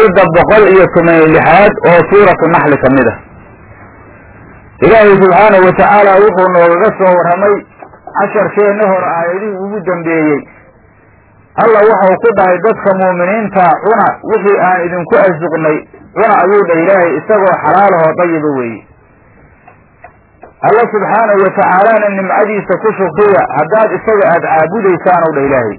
aayadda boqol iyo toban iyo lixaad oo suuratu naxli ka mid ah ilaahay subxaanahu watacaala wuxuu noogaga soo warramay casharkeenna hor aayadihii ugu dambeeyey alla waxau ku dhahay dadka muuminiinta cuna wixii aan idinku arsuqnay cuna ayuu dhah ilaahay isagoo xalaalahoo dayiba weeye alla subxaanahu watacaalana nimcadiisa ku shukriya haddaad isaga aada caabudaysaan ow dha ilaahay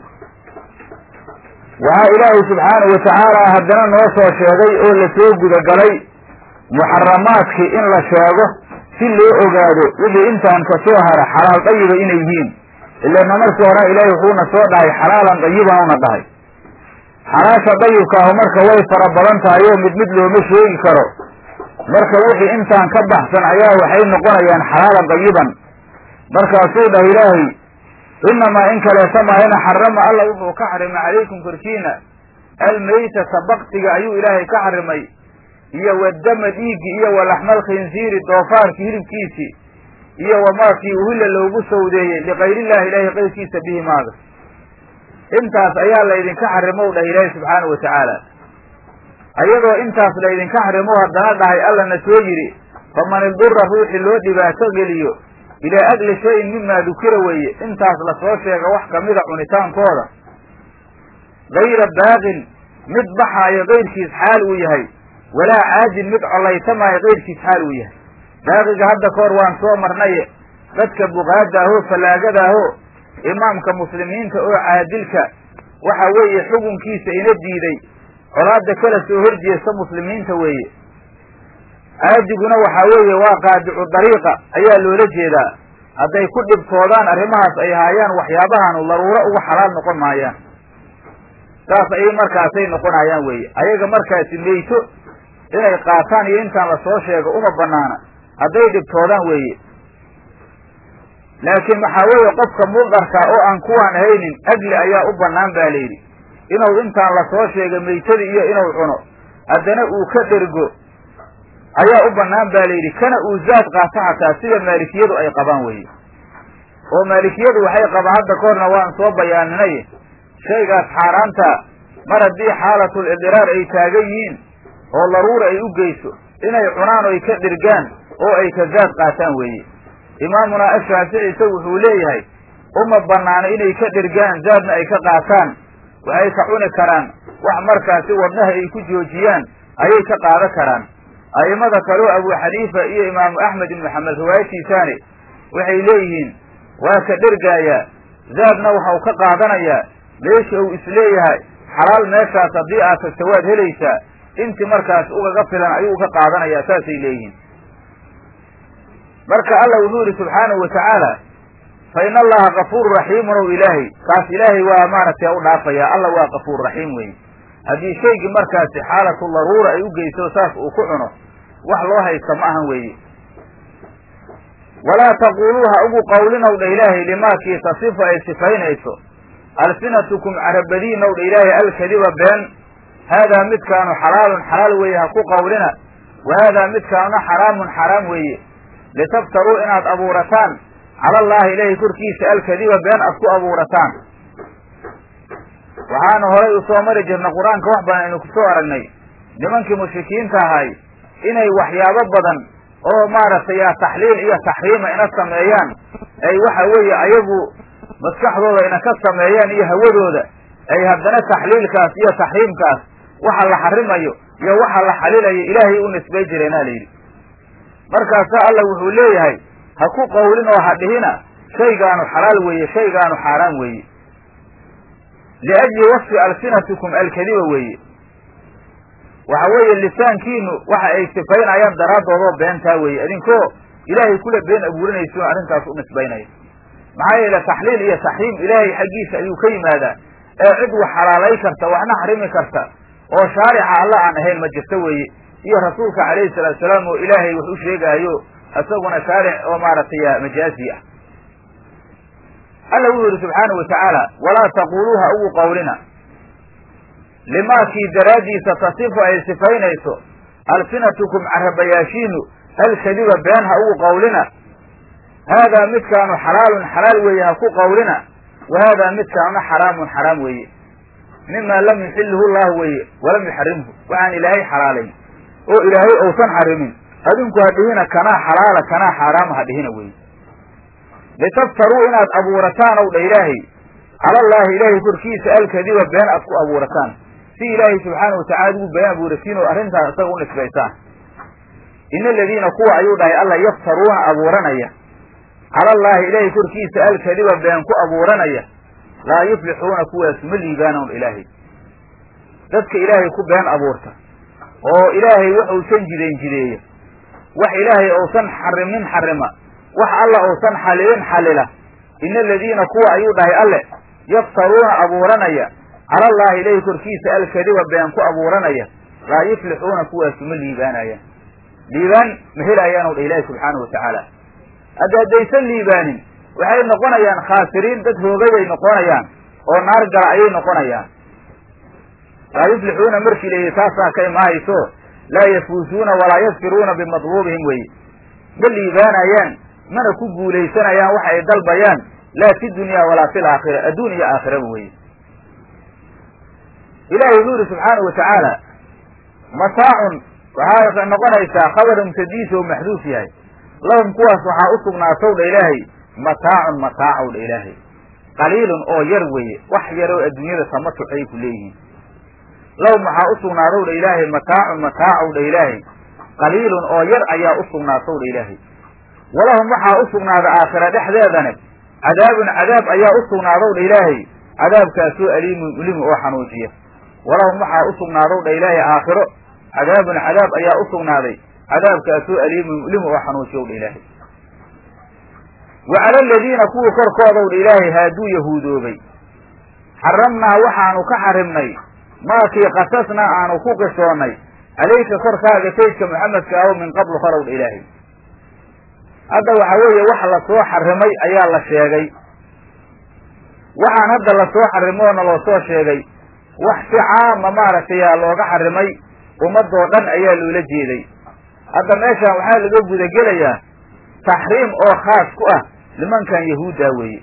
waxaa ilaahay subxaanahu watacaala haddana noo soo sheegay oo lasoo gudagalay muxaramaadkii in la sheego si loo ogaado wixii intaan ka soo hara xalaal dayiba inay yihiin ilana markii hore ilaahay wuxuuna soo dhahay xalaalan dayiban una dhahay xalaasha dayibkaahu marka way fara badan tahay oo mid mid looma sheegi karo marka wixii intaan ka baxsan ayaa waxay noqonayaan xalaalan dayiban markaasuu dhah ilaahay inamaa in kaleeta maahina xarama alla wuxuu ka xarimay calaykum korkiina almaytata baktiga ayuu ilaahay ka xarimay iyo wadama dhiiggi iyo walaxmal khinsiiri doofaarki hilibkiisii iyo wamaakii uhilla loogu sawdeeyey likayrillahi ilaahay qayrkiisa bihi maaga intaas ayaa laydinka xarimow dhah ilaahay subxaanahu watacaala ayadoo intaas laydinka xarimo haddana dhahay allana soo yidhi faman idura ruuxii loo dhibaato geliyo ilaa agli shayin mimaa dukira weeye intaas lasoo sheega wax kamida cunitaankooda gayra baaqin mid baxaayo kayrkiis xaal uu yahay walaa caadin mid collaytamaayo kayrkiis xaal uu yahay baaqiga hadda kahor waan soo marnaye dadka buqaada ahoo fallaagada ahoo imaamka muslimiinta oo caadilka waxa weeye xukunkiisa ina diiday colaada kala soo horjeesta muslimiinta weeye caadiguna waxaa weeye waa qaadicu dariiqa ayaa loola jeedaa hadday ku dhibtoodaan arrimahaas ay haayaan waxyaabahaanu daruuro uga xalaal noqon maayaan saas ayay markaasay noqonayaan weeye ayaga markaasi meyto inay qaataan iyo intaan lasoo sheego uma banaana hadday dhibtoodaan weeye laakiin waxaa weeye qofka muldarka oo aan kuwaan haynin agli ayaa u bannaan baa layidhi inuu intaan lasoo sheegay meytadi iyo inuu cuno haddana uu ka dhergo ayaa u bannaan baa layidhi kana uu zaad qaato xataa sida maalikiyadu ay qabaan weye oo maalikiyadu waxay qabaan hadda kahorna waan soo bayaaninay shaygaas xaaraanta mar haddii xaalatul idiraar ay taagan yihiin oo daruura ay u geyso inay cunaan oy ka dhirgaan oo ay ka zaad qaataan weeye imaamunaa ashaafici isagu wuxuu leeyahay uma banaano inay ka dhirgaan zaadna ay ka qaataan waxay ka cuni karaan wax markaasi wadnaha ay ku joojiyaan ayay ka qaadan karaan a'imada kaleo abu xaniifa iyo imaamu axmed ibnu xamed riwaayatiisaani waxay leeyihiin waa ka dhergaayaa zaadna waxau ka qaadanayaa meesha uu isleeyahay xalaal meeshaas haddii aad tagta waad helaysaa intii markaas ugaga filan ayuu ka qaadanayaa saasay leeyihiin marka alla wuxuu yihi subxaanahu watacaala fa ina allaha kafuuru raxiimun ow ilaahay kaas ilaahay waa maaragtay u dhaafaya alla waa kafuur raxiim weeye haddii shaygii markaasi xaalatu daruura ay u geyso saas uu ku cuno wax loo haysta ma ahan weeye walaa taquluu ha ugu qawlinow dha ilaahay limaakii tasifu ay sifaynayso alsinatukum carabadiinow dha ilaahay alkadiba been haadaa midkaanu xalaalun xalaal weeye ha ku qawlina wa haadaa midkaanuna xaraamun xaraam weeye litaftaruu inaad abuurataan cala allaahi ilaahay korkiisa alkadiba been aad ku abuurataan waxaanu horay u soo mari jirnay qur-aanka wax badan aynu kusoo aragnay nimankii mushrikiinta ahay inay waxyaabo badan oo maaragtay taxliil iyo taxriima ina sameeyaan ay waxa weeye ayagu maskaxdooda ina ka sameeyaan iyo hawadooda ay haddana taxliilkaas iyo taxriimkaas waxa la xarimayo iyo waxa la xalilayo ilaahay u nisbay jireenaa layidhi markaasaa alla wuxuu leeyahay ha ku qawlin oo ha dhihina shaygaanu xalaal weeye shaygaanu xaaraan weeye liajli wasfi alsinatikum alkadiba weeye waxa weeye lisaankiinu waxa ay sifaynayaan daraaddoodoo beentaa weeye idinkoo ilaahay kula been abuurinayso arrintaas u nisbaynaya maxaa yeele taxliil iyo taxriim ilaahay xaggiisa ayuu ka yimaadaa ee cid wax xalaalay karta waxna xarimi karta oo shaarica alla aan ahayn ma jirto weeye iyo rasuulka calayhi salaatu salaam oo ilaahay wax u sheegaayo isaguna shaaric oo maaragtay majaazi ah alla wuxuu yihi subxaana wa tacaala walaa taquluuha ugu qawlina limaakii daraaddiisa tasifu ay sifaynayso alsinatukum carabayaashiinu alkadiba been ha ugu qawlina haadaa midkaanu xalaalun xalaal weeye ha ku qawlina wa haadaa midkaanuna xaraamun xaraam weeye mima lam yuxilhu llahu weye walam yuxarimhu waxaan ilaahay xalaalayn oo ilaahay uusan xarimin adinku ha dhihina kanaa xalaala kanaa xaaraama ha dhihina weye litaftaruu inaad abuurataan ow dha ilaahay calallaahi ilaahay korkiisa alkadiba been aad ku abuurataan si ilaahay subxaana watacala ugu been abuuratiin oo arrintaas isaga u nisbaysaan ina aladiina kuwa ayuu dhahay alla yaftaruuna abuuranaya calallaahi ilaahay korkiisa alkadiba been ku abuuranaya laa yuflixuuna kuwaas ma liibaanown ilaahay dadka ilaahay ku been abuurta oo ilaahay wax uusan jidayn jideeya wax ilaahay uusan xarimin xarima wax alla uusan xalilin xalila ina aladiina kuwa ayuu dhahay alle yaftaruuna abuuranaya calallaahi ilaahay korkiisa alkadiba been ku abuuranaya laa yuflixuuna kuwaasu ma liibaanayaan liibaan ma helayaanu dha ilaahi subxaana watacaala hadda haddaysan liibaanin waxay noqonayaan khaasiriin dad hoogayay noqonayaan oo naar gala ayay noqonayaan laa yuflixuuna markii layihi taasaa ka imaahayso laa yafuusuuna walaa yasfiruuna bimatluubihim weye ma liibaanayaan mana ku guulaysanayaan waxa ay dalbayaan laa fi dunya walaa fi laakhira adduun iyo aakhiraba weye ilahi wuxuu yihi subxaana wa tacaala mataacun waxaa noqonaysaa khabar mubtadiisa oo maxduuf yahay lahum kuwaas waxaa u sugnaatow dha ilaahay mataacun mataacow dha ilaahay qaliilun oo yar weeye wax yar oo adduunyada tamatuc ay ku leeyihiin lahum waxaa u sugnaadow dha ilaahay mataacun mataacow dha ilaahay qaliilun oo yar ayaa u sugnaatow dha ilaahay walahum waxaa u sugnaada aakhira dhexdeedane cadaabun cadaab ayaa u sugnaadow dha ilaahay cadaabkaasoo aliimun ulimi oo xanuujiya walahum waxaa u sugnaadow dha ilaahay aakhiro cadaabun cadaab ayaa u sugnaaday cadaabkaasoo aliimun ulimi oo xanuujiyow dha ilaahay wa cala aladiina kuwii korkoodow dha ilaahay haaduu yahuudoobay xaramnaa waxaanu ka xarimnay maakii qasasnaa aanu ku qisoonnay calayka korkaaga saydka maxamedka aho min qablu horow dha ilaahay hadda waxa weeye wax lasoo xarimay ayaa la sheegay waxaan hadda lasoo xarimoona loo soo sheegay wax si caama maaragtay aa looga xarimay ummadoo dhan ayaa loola jeeday hadda meeshaan waxaa laga gudagelayaa taxriim oo khaas ku ah nimankan yahuuddaa weeye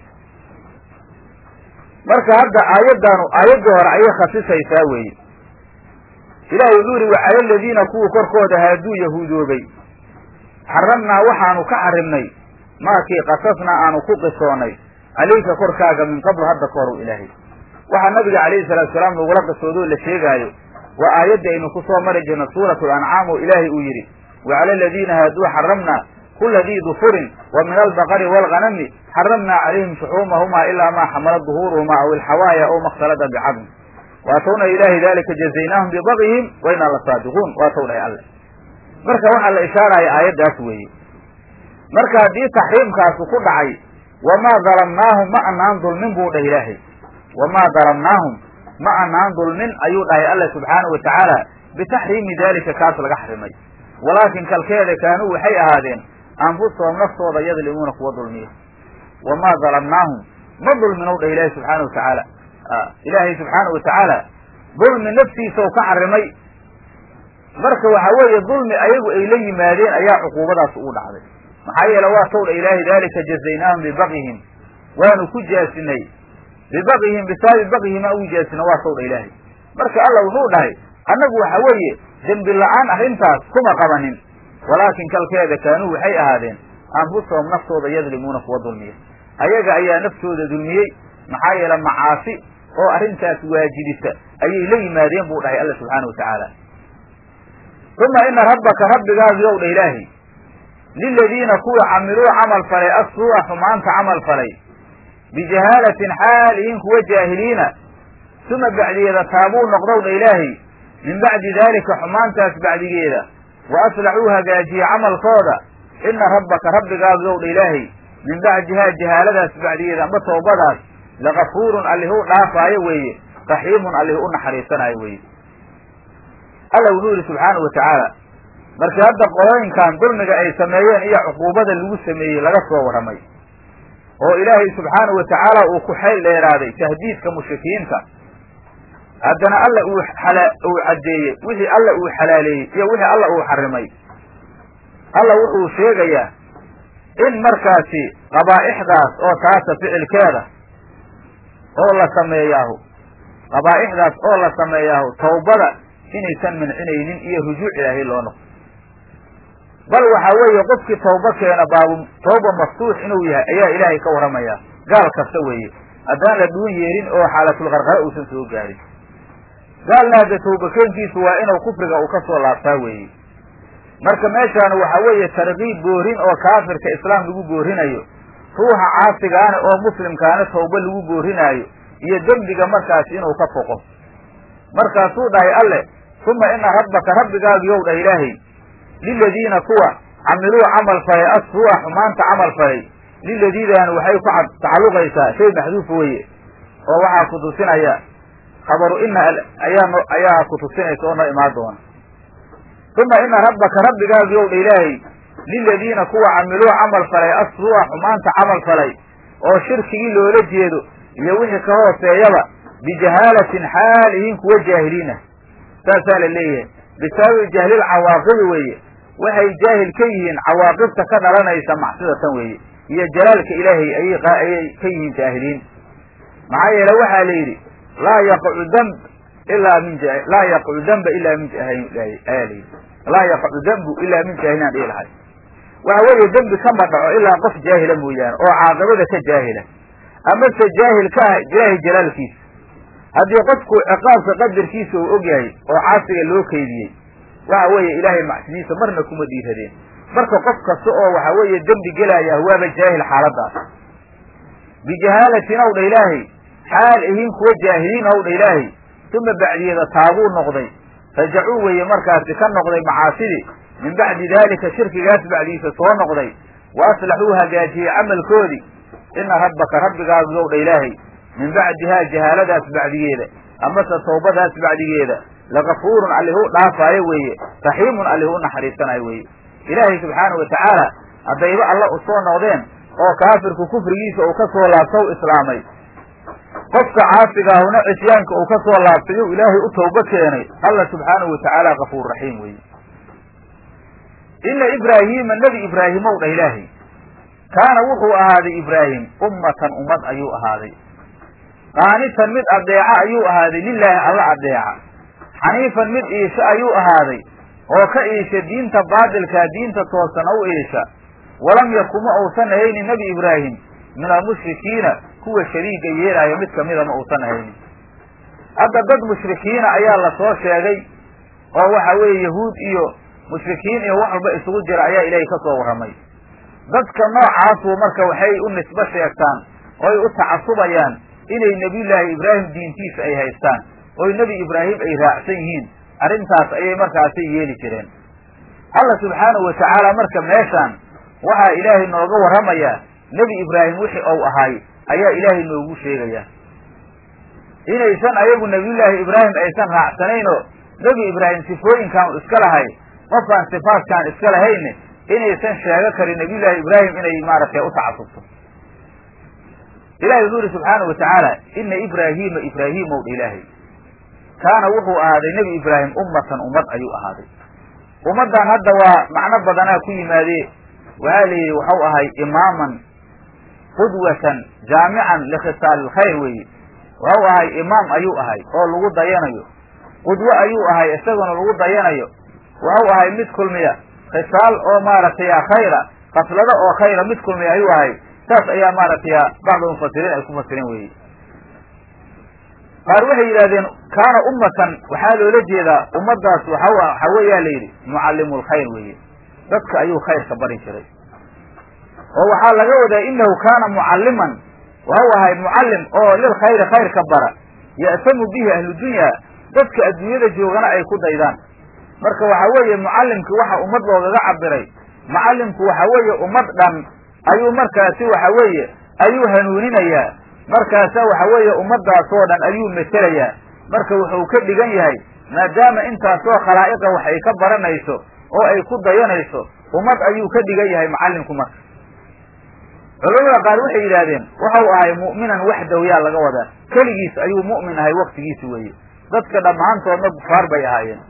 marka hadda aayaddaanu aayaddii hore ayay khasisaysaa weeye ilahi wuxuu yihi wacala aladiina kuwii korkooda haaduu yahuudoobay xaramnaa waxaanu ka xarimnay maakii qasasnaa aanu ku qisoonnay calayka korkaaga min qabl hadda ka hor ilaahay waxaa nabiga calayhi salaatu salaam lagula qisoodoo la sheegaayo waa aayadda aynu ku soo mari jirna suuratu lancaam oo ilaahay uu yidhi wacala aladiina haaduu xaramnaa kula dii dufurin wa min albaqari waalghanami xaramnaa calayhim shuxuumahumaa ilaa maa xamala duhuuruhumaa aw ilxawaaya aw makhtalada bicadm waatowna ilaahi dalika jazaynaahum bibaqyihim wa inaa lasaadiquun waatow dhahay alle marka waxaa la ishaaraya aayaddaas weeye marka haddii taxriimkaasu ku dhacay wamaa dalamnaahum ma anaan dulmin buu dhah ilaahay wamaa dalamnaahum ma anaan dulmin ayuu dhahay alla subxaanau watacaala bitaxriimi daalika kaas laga xarimay walaakin kalkeeda kaanuu waxay ahaadeen anfusahum naftooda yadlimuuna kuwa dulmiya wamaa dalamnaahum ma dulminow dhah ilaahay subxaana watacaala ilaahay subxaana watacaala dulmi naftiisa u ka xarimay marka waxa weeye dulmi ayagu ay la yimaadeen ayaa cuquubadaas ugu dhacday maxaa yeele waa towdha ilaahay dalika jazaynaahum bibagyihim waanu ku jaasinay bibagyihim bisababi bagyihim aan ugu jaasina waa towdha ilaahay marka alla wuxuu dhahay annagu waxa weeye dembi la-aan arrintaas kuma qabanin walaakin kalkeeda kaanuu waxay ahaadeen anfusahum naftooda yadlimuuna kuwa dulmiya ayaga ayaa naftooda dulmiyey maxaa yeele macaasi oo arrintaas waajibisa ayay la yimaadeen buu dhahay alla subxaana watacaala uma ina rabbaka rabbigaagi ow dha ilaahi liladiina kuwii camiluu camal falay assuu'a xumaanta camal falay bijahaalatin xaalihin kuwa jaahiliina suma bacdigeeda taabuu noqdow dha ilaahi min bacdi daalika xumaantaas bacdigeeda wa aslaxuu hagaajiye camalkooda ina rabbaka rabbigaagi ow dha ilaahi min bacdihaa jahaaladaas bacdigeeda amba toobadaas lagafuurun allihuu dhaafaayo weeye raxiimun allih u naxariisanaayo weeye alla wuxuu yihi subxaanau watacaala markii hadda qolooyinkan dulmiga ay sameeyeen iyo cuquubada lagu sameeyey laga soo warramay oo ilaahay subxaanau watacaala uu ku xayl dheeraaday tahdiidka mushrikiinta haddana alla uu xala uu caddeeyey wixii alla uu xalaaleeyey iyo wixii alla uu xarimay alla wuxuu sheegayaa in markaasi qabaa'ixdaas oo taasa ficilkeeda oo la sameeyaahu qabaa'ixdaas oo la sameeyaa tawbada inaysan mancinaynin iyo rujuuc ilaahay loo noqo bal waxaa weeye qofkii tawba keena baabu tawba maftuux inuu yahay ayaa ilaahay ka warramaya gaal kasta weeye haddaan la dhuun yeelin oo xaalatulqarqara uusan soo gaarin gaalna hadda tawbakeenkiisu waa inuu kufriga uu ka soo laabtaa weeye marka meeshaan waxaa weeye tarkiib boorin oo kaafirka islaam lagu boorinayo ruuxa caasigaana oo muslimkaana tawba lagu boorinaayo iyo dembiga markaasi inuu ka foqo markaasuu dhahay alle uma ina rabbaka rabbigaagiyow dhah ilaahay liladiina kuwa camiluu camal falay assuu'a xumaanta camal falay liladiidan waxay ku tacalluqaysaa shay maxduuf weeye oo waxaa ku tusinaya khabaru ina ayaa ayaa ku tusinaysa oo noo imaan doona uma ina rabbaka rabbigaagiyow dha ilaahay liladiina kuwa camiluu camal falay assuu'a xumaanta camal falay oo shirkigii loola jeedo iyo wixii ka hooseeyaba bijahaalatin xaal ihiin kuwa jaahiliinah saasaa la leeyahay bisababi jahlil cawaaqibi weeye waxay jaahil ka yihiin cawaaqibta ka dhalanaysa macsidatan weeye iyo jalaalka ilaahay ayay ayay ka yihiin jaahiliin maxaa yeele waxaa la yidhi laa yaqacu damb ilaa min laa yaqacu damba ilaa min ayaa la yidhi laa yaqacu dambu ilaa min jaahilin aan dhihi lahay waxa weeye dembi kama dhaco ilaa qof jaahila mooyaane oo caaqibada ka jaahila amase jaahil ka ah ilaahay jalaalkiisa haddii qofku ciqaabka qadarkiisa uu og yahay oo caasiga loo keydiyey waxa weeye ilaahay macsidiisa marna kuma dhiiradeen marka qof kasta oo waxa weeye dembi gelaya waaba jaahil xaaladaas bijahaalatin ow dha ilaahay xaal ihiin kuwa jaahiliin ow dha ilaahay uma bacdiyeeda taabuu noqday rajacuu weeye markaasi ka noqday macaasidii min bacdi daalika shirkigaas bacdiisa soo noqday wa aslaxuu hagaajiyey camalkoodii ina rabbaka rabbigaagiyow dha ilaahay min bacdihaa jahaaladaas bacdigeeda amase tawbadaas bacdigeeda lagafuurun allihuu dhaafaayo weeye raxiimun allihuu naxariisanayo weeye ilaahay subxaana wa tacaala haddayba alla u soo noqdeen oo kaafirku kufrigiisa uu ka soo laabta u islaamay qofka caasigaahuna cisyaanka uu ka soo laabtay uu ilaahay u tawbo keenay alla subxaanahu wa tacaala kafuur raxiim weeye ina ibraahiima nebi ibraahimow dhah ilaahay kaana wuxuu ahaaday ibraahim ummatan ummad ayuu ahaaday qaanitan mid adeeca ayuu ahaaday lilaahi alla adeeca xaniifan mid iisha ayuu ahaaday oo ka iisha diinta baadilkaa diinta toosana u iisha walam yakuma uusan ahaynin nebi ibraahim min almushrikiina kuwa shariiga yeelaayo mid kamida ma uusan ahaynin hadda dad mushrikiina ayaa la soo sheegay oo waxa weeye yahuud iyo mushrikiin iyo wax walba isugu jira ayaa ilaahay ka soo warramay dadka noocaasu marka waxay u nisbo sheegtaan ooy u tacasubayaan inay nebiyullaahi ibraahim diintiisa ay haystaan oy nebi ibraahim ay raacsan yihiin arrintaas ayay markaasi yeeli jireen alla subxaanahu wa tacaala marka meeshaan waxaa ilaahay nooga warramayaa nebi ibraahim wixii ou ahaay ayaa ilaahay noogu sheegayaa inaysan ayagu nebiyullaahi ibraahim aysan raacsanaynoo nebi ibraahim sifooyinkaan iska lahay qofkaan sifaadkaan iska lahayne inaysan sheego karin nebiyullaahi ibraahim inay maaragtay u tacasubto ilahi wuxuu yihi subxaana wa tacaala ina ibraahiima ibraahiimow dha ilaahay kaana wuxuu ahaaday nebi ibraahim ummatan ummad ayuu ahaaday ummaddan hadda waa macno badanaa ku yimaadee waxaa la yidhi waxau ahay imaaman qudwatan jaamican likhisaali lkhayr weeye waxau ahay imaam ayuu ahay oo lagu dayanayo qudwo ayuu ahay isaguna lagu dayanayo waxau ahay mid kulmiya khisaal oo maaragtay khayra kaslado oo khayra mid kulmiya ayuu ahay saas ayaa maaragtay bacdu mufasiriin ay ku fasireen weye qaar waxay yidhahdeen kaana ummatan waxaa loola jeedaa ummaddaas waxa waxa weeyaa la yidhi mucallimu lkhayr weeye dadka ayuu khayrka bari jiray oo waxaa laga wadaa inahu kaana mucalliman waxau ahay mucallim oo lilkhayri khayrka bara ya'tamu bihi ahludunya dadka adduunyada joogana ay ku daydaan marka waxa weeye mucallimkii waxa ummad loogaga cabiray mucallimku waxa weeye ummad dhan ayuu markaasi waxa weeye ayuu hanuuninayaa markaasa waxa weeye ummaddaasoo dhan ayuu metelayaa marka wuxuu ka dhigan yahay maadaama intaasoo khalaa'iqa wax ay ka baranayso oo ay ku dayanayso ummad ayuu ka dhigan yahay macallimku marka culamada qaar waxay yidhaahdeen waxau ahay mu'minan waxdaw yaa laga wadaa keligiis ayuu mu'min ahay waktigiisi weeye dadka dhammaantoodna kufaar bay ahaayeen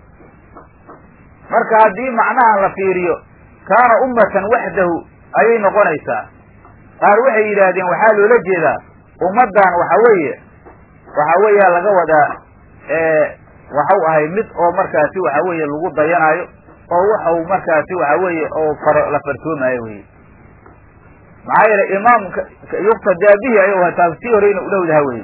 marka haddii macnahan la fiiriyo kaana ummatan waxdahu ayay noqonaysaa qaar waxay yidhaahdeen waxaa loola jeedaa ummaddan waxa weeye waxa weeya laga wadaa waxau ahay mid oo markaasi waxa weeye lagu dayanaayo oo waxau markaasi waxa weeye oo faro la farsoomaayo wey maxaa yeelay imaamka yuktadaa bihi ayuu ahaa taas sii horeyna u dhowdaha wey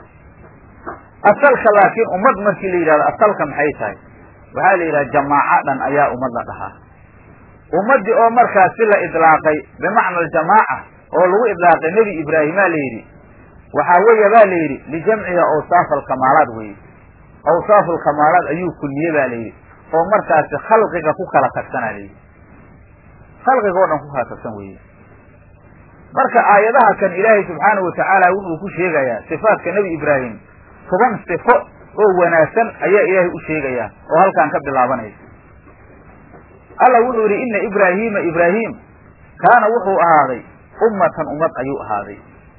asalka laakiin ummad markii la yidhahdo asalka maxay tahay waxaa la yidhaha jamaaca dhan ayaa ummad la dhahaa ummaddii oo markaasi la idlaaqay bimacna aljamaaca oo lagu idlaaqay nebi ibraahimaa la yidhi waxaa weeye ba la yidhi lijamciha awsaaf alkamaalaad weye awsaaf alkamaalaad ayuu kulmiye ba la yidhi oo markaasi khalqiga ku kala tagsana la yidhi khalqiga oo dhan ku kala tagsan weye marka aayadaha kan ilaahay subxaanahu watacaala wuxuu ku sheegayaa sifaatka nebi ibraahim toban sifo oo wanaagsan ayaa ilaahay u sheegayaa oo halkaan ka bilaabanaysa alla wuxuu yidhi ina ibraahiima ibraahim kaana wuxuu ahaaday ummatan ummad ayuu ahaaday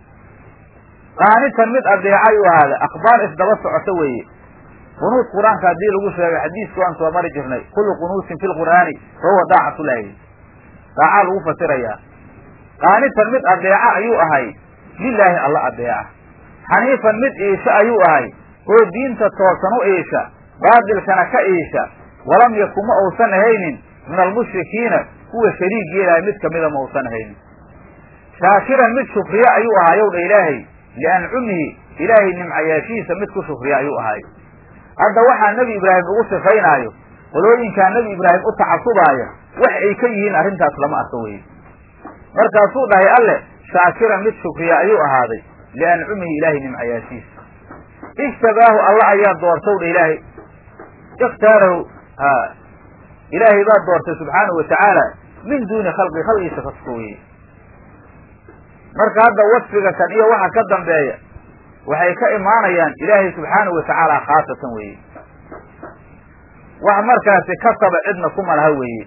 qaanitan mid adeeca ayuu ahaaday akhbaar isdaba socoto weeye qunuud qur-aanka haddii lagu sheegay xadiisku aan soo mari jirnay kullu qunuusin fi lqur'aani fahuwa daacatulaahi daacaa lagu fasirayaa qaanitan mid adeeca ayuu ahay lilaahi alla adeeca xaniifan mid iisha ayuu ahay oo diinta toosan u iisha baadilkana ka iisha walam yakun ma uusan ahaynin min almushrikiina kuwa shariig yeelahay mid kamida ma uusan ahaynin shaakiran mid shukriye ayuu ahaayow dha ilaahay liancumihi ilaahay nimcayaashihiisa mid ku shukriya ayuu ahay hadda waxaa nebi ibraahim ugu sifaynaayo qolooyinkaa nebi ibraahim u tacasubaaya wax ay ka yihiin arrintaas lama arko weye markaasuu dhahay alle shaakiran mid shukriya ayuu ahaaday liancumihi ilaahay nimcayaashiisa ijtabaahu alla ayaa doortow dha ilaahay ikhtaarahu ha ilaahay baa doortay subxaanahu watacaala min duuni khalqi khalqiisa ka suko weye marka hadda wasfiga kan iyo waxa ka dambeeya waxay ka imaanayaan ilaahay subxaanahu watacaala khaasatan weeye wax markaasi kasaba cidna kuma laha weeye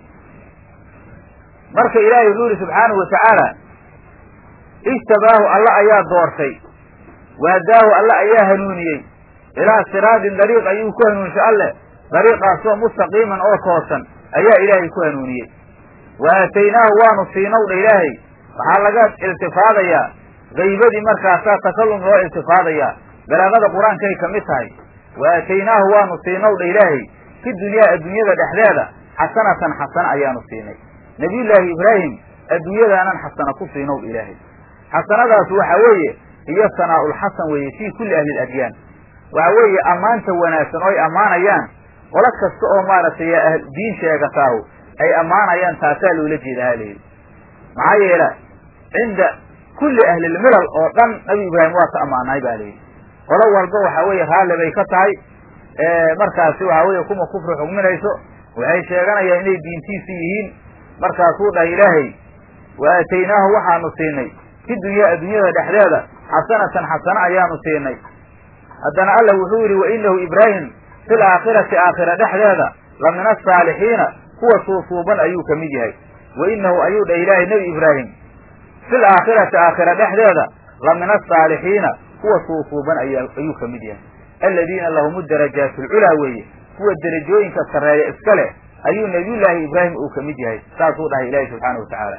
marka ilaahay wuxuu yihi subxaanahu watacaala ijtabaahu alla ayaa doortay waadaahu alla ayaa hanuuniyey ilaa siraadin dariiq ayuu ku hanuunshay alleh dariiqaasoo mustaqiiman oo toosan ayaa ilaahay ku hanuuniyey wa aataynaahu waanu siinow dha ilaahay waxaa laga iltifaadayaa gaybadii markaasaa takallum loo iltifaadayaa balaagada qur-aankay ka mid tahay wa aataynaahu waanu siinow dha ilaahay fi dunyaa adduunyada dhexdeeda xasanatan xasana ayaanu siinay nabiyullaahi ibraahim adduunyadaanan xasana ku siinow dha ilaahay xasanadaas waxa weeye iyo sanaa-ulxasan weeye fii kulli ahli ladyaan waxa weeye ammaanta wanaagsan oo ay ammaanayaan qolo kasta oo maaragtay diin sheegataahu ay ammaanayaan taasaa loola jeeda halayidhi maxaa yeela cinda kulli ahlilmilal oo dhan nabi ibraahim waa ka ammaanay ba layidhi qolo walba waxa weeye raalli bay ka tahay markaasi waxa weeye kuma kufri xugminayso waxay sheeganayaan inay diintiisi yihiin markaasuu dhahay ilaahay wa aataynaahu waxaanu siinay fi dunyaa adduunyada dhexdeeda xasanatan xasano ayaanu siinay haddana alla wuxuu yidhi wa inahu ibraahim fil aakhirati aakhira dhexdeeda la min asaalixiina kuwa suusuuban ayuu ka mid yahay wa inahu ayuu dhah ilaahay nebi ibraahim fil aakhirati aakhira dhexdeeda la min asaalixiina kuwa suusuuban aya ayuu ka mid yahay aladiina lahum darajaat lculaa weeye kuwa derajooyinka sarreeya iska leh ayuu nabiyullaahi ibraahim uu ka mid yahay saasuu dhahay ilaahi subxaana wa tacaala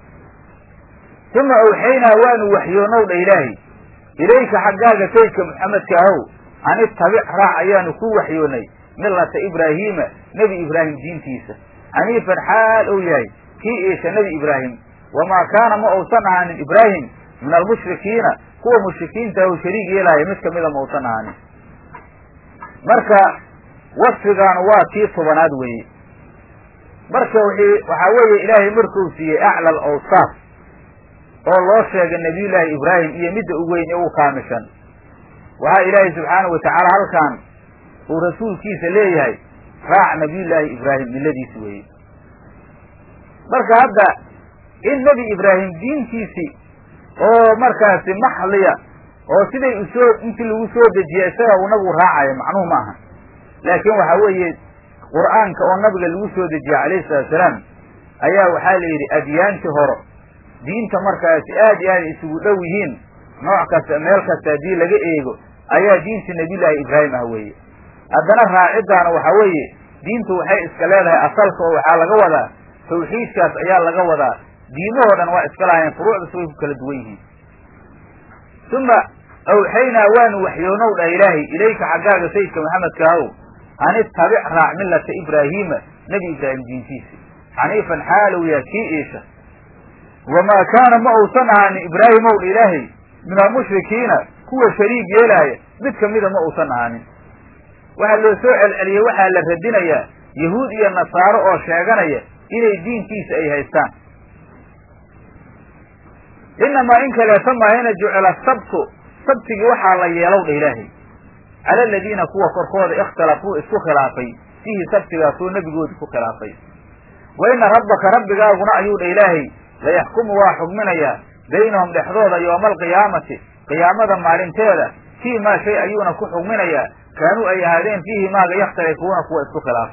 uma awxaynaa waanu waxyoonow dha ilaahay ilayka xaggaaga saydka maxamedka ahow an ittabic raac ayaanu ku waxyoonay millata ibraahiima nebi ibraahim diintiisa xaniifan xaal ou yahay kii iisha nebi ibraahim wamaa kaana ma uusan ahaanin ibraahim min almushrikiina kuwa mushrikiinta ahu shariig yeelaya mid kamida ma uusan ahaanin marka wasfigaanu waa kii tobanaad weeye marka wii waxaa weeye ilaahay markuu siiyey acla alawsaaf oo loo sheegay nabiyullaahi ibraahim iyo midda u weyn ee u kaamishan waxaa ilaahay subxaanahu watacaala halkan uu rasuulkiisa leeyahay raac nabiyullaahi ibraahim milladiisi weeye marka hadda in nebi ibraahim diintiisii oo markaasi maxliya oo siday usoo intii lagu soo dejiya isaga uu nabigu raacayo macnuhu ma aha laakiin waxaa weeye qur'aanka oo nabiga lagu soo dejiye calayhi salatu salaam ayaa waxaa la yidhi adyaantii horo diinta markaasi aad iyo aad isugu dhow yihiin nooc kasta meel kasta haddii laga eego ayaa diintii nabiyullaahi ibraahim ah weeye haddana raaciddaana waxaa weeye diintu waxay iska leedahay asalka oo waxaa laga wadaa tawxiidkaas ayaa laga wadaa diimahoo dhan waa iska lahayn furuucdas way ku kala duwan yihiin uma awxaynaa waanu waxyoonow dhah ilaahay ilayka xaggaaga sayidka maxamedka ahow an ittabic raac millata ibraahiima nebi ibraahim diintiisa xaniifan xaalow yaa kii iisha wamaa kaana ma uusan ahaanin ibraahimow dha ilaahay min almushrikiina kuwa shariig yeelaaya mid kamida ma uusan ahaanin waxaa loo soo celceliyey waxaa la radinayaa yahuud iyo nasaaro oo sheeganaya inay diinkiisa ay haystaan inamaa in kaleeto maahina jucila sabtu sabtigii waxaa la yeelow dha ilaahay cala aladiina kuwa korkooda ikhtalafuu isku khilaafay fiihi sabtigaasoo nebigoodi ku khilaafay wa ina rabbaka rabbigaaguna ayuu dha ilaahay layaxkumu waa xugminayaa baynahum dhexdooda yooma alqiyaamati qiyaamada maalinteeda fii maa shay ayuuna ku xugminayaa kaanuu ay ahaadeen fiihi maaga yakhtalifuuna kuwa isku khilaafay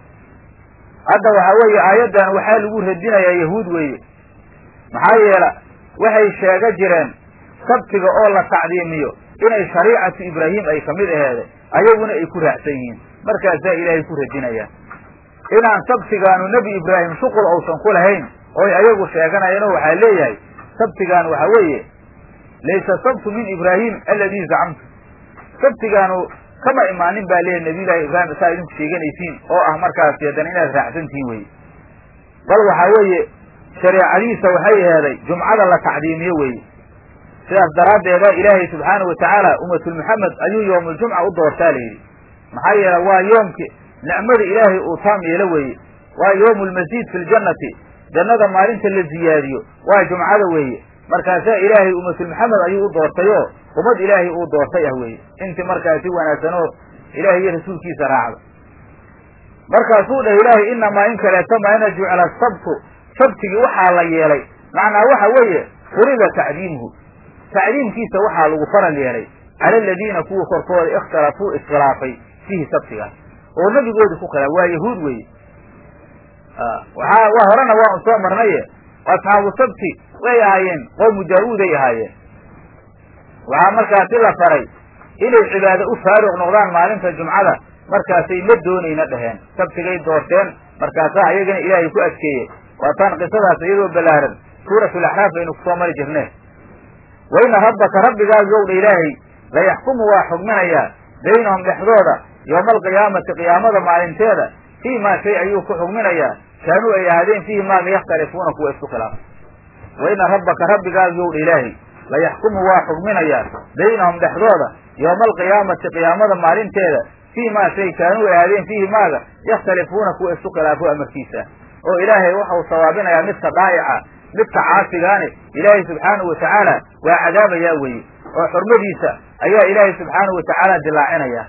hadda waxaa weeye aayaddan waxaa lagu radinayaa yahuud weeye maxaa yeela waxay sheega jireen sabtiga oo la tacdiimiyo inay shariicatu ibraahim ay kamid aheede ayaguna ay ku raacsan yihiin markaasaa ilaahay ku radinayaa inaan sabtigaanu nebi ibraahim shuqul uusan ku lahayn oy ayagu sheeganayeenoo waxaa leeyahay sabtigaan waxaa weeye laysa sabtu min ibraahim aladii zacamtu sabtigaanu kama imaanin baa leeyahy nabiyullaahi ibraahim saa idinku sheeganaysiin oo ah markaasi haddana inaad raacsantihiin weye bal waxaa weeye shareecadiisa waxay aheeday jumcada la tacdiimiyo weeye sidaas daraaddeeda ilaahay subxaanahu watacaala ummatulmuxamed ayuu yowmuljumca u doortaa layidhi maxaa yeele waa yoomki nicmada ilaahay uu taam yeelo weeye waa yowmu lmasiid fi ljannati jannada maalinta la ziyaadiyo waa jumcada weeye markaasaa ilaahay ummatulmuxamed ayuu u doortay oo ummad ilaahay uu doortay ah weeye intii markaasi wanaagsan oo ilaahay iyo rasuulkiisa raacda markaasuu dhah ilaahay inamaa in kaleeto maina jucila sabtu sabtigii waxaa la yeelay macnaa waxa weeye furiga tacdiimuhu tacdiimkiisa waxaa lagu faral yeelay cala aladiina kuwa korkooda ikhtalafuu iskhilaafay fiihi sabtigaas oo nebigooda ku khilaaf waa yahuud weeye waxaa waa horena waa un soo marnaye asxaabu sabti way ahaayeen qowmu daawuuday ahaayeen waxaa markaasi la faray inay cibaado u faaruq noqdaan maalinta jumcada markaasay ma doonayna dheheen sabtigay doorteen markaasaa ayagana ilaahay ku adkeeyey waataan qisadaas iyadoo ballaaran suuratulaxraaf aynu kusoo mari jirneen wa ina rabbaka rabbigaagow dha ilaahay layaxkumu waa xugminayaa baynahum dhexdooda yowma alqiyaamati qiyaamada maalinteeda fii maa shay ayuu ku xugminayaa kaanuu ay ahaadeen fiihi maaga yakhtalifuuna kuwa isku khilaaf wa ina rabbaka rabbigaagow dha ilaahay layaxkumu waa xugminayaa baynahum dhexdooda yowma alqiyaamati qiyaamada maalinteeda fii maa shay kaanuu ay ahaadeen fiihi maaga yakhtalifuuna kuwa isku khilaafo amarkiisa oo ilaahay waxau sawaabinayaa midka dhaa'ica midka caasigaani ilaahay subxaanahu watacaala waa cadaabayaa weeye oo xurmadiisa ayaa ilaahay subxaanahu watacaala dilaacinaya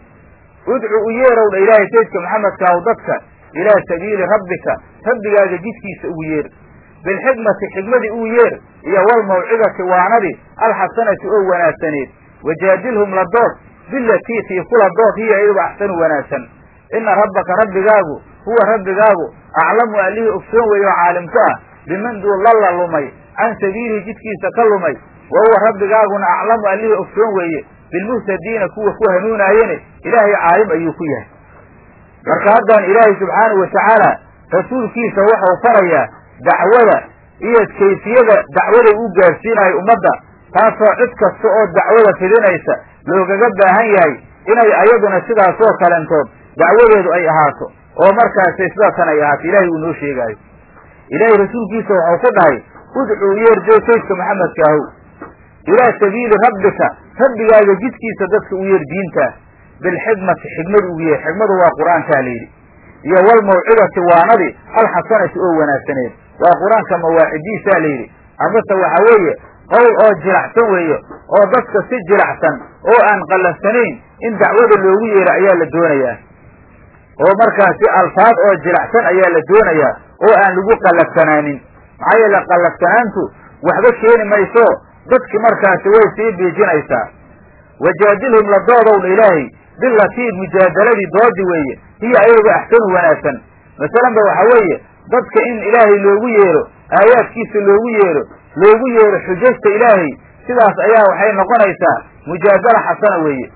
udcu u yeerow dha ilaahay saydka maxamedkaahu dadka ilaa sabiili rabbika rabbigaaga jidkiisa ugu yeer bilxikmati xikmadii ugu yeer iyo walmawcidati waanadii alxasanati oo wanaagsaneed wajaadilhum la dood bilatii tii kula dood hiya iyaduba axsanu wanaagsan ina rabbaka rabbigaagu huwa rabbigaagu aclamu allihii ogsoon weeye oo caalimku ah biman duu lalla lumay can sabiilihi jidkiisa ka lumay wa huwa rabbigaaguna aclamu allihii ogsoon weeye bilmuhtadiina kuwa ku hanuunaayene ilaahay caalim ayuu ku yahay marka haddaan ilaahay subxaanahu watacaala rasuulkiisa wuxuu farayaa dacwada iyo kayfiyada dacwada uu gaarsiinayo ummadda taasoo cid kasta oo dacwada fidinaysa loogaga baahan yahay inay ayaduna sidaasoo kalentood dacwadeedu ay ahaato oo markaasi sidaasan ay ahaato ilaahay uu noo sheegaayo ilaahay rasuulkiisa waxau ku dhahay udcuu yeerjoo saydka maxamedkaahu ilaa sabiili rabbika rabbigaaga jidkiisa dadka u yeer diinta bilxikmati xikmadu ugu yeer xikmadu waa qur-aankaa layidhi iyo walmawcidati waanadii alxasanati oo wanaagsaneed waa qur-aanka mawaacidiisaa layidhi amase waxa weeye qowl oo jilacsan weeye oo dadka si jilacsan oo aan qallafsanayn in dacwada loogu yeero ayaa la doonayaa oo markaasi alfaad oo jilacsan ayaa la doonayaa oo aan lagu qallafsanaanin maxaa yeele qallafsanaantu waxba keeni mayso dadki markaasi way sii biijinaysaa wajaadilhum la doodowdha ilaahay bilatii mujaadaladii doodi weeye hiya ayaga axsanu wanaagsan masalanba waxa weeye dadka in ilaahay loogu yeero aayaadkiisa loogu yeero loogu yeero xujajta ilaahay sidaas ayaa waxay noqonaysaa mujaadala xasana weeye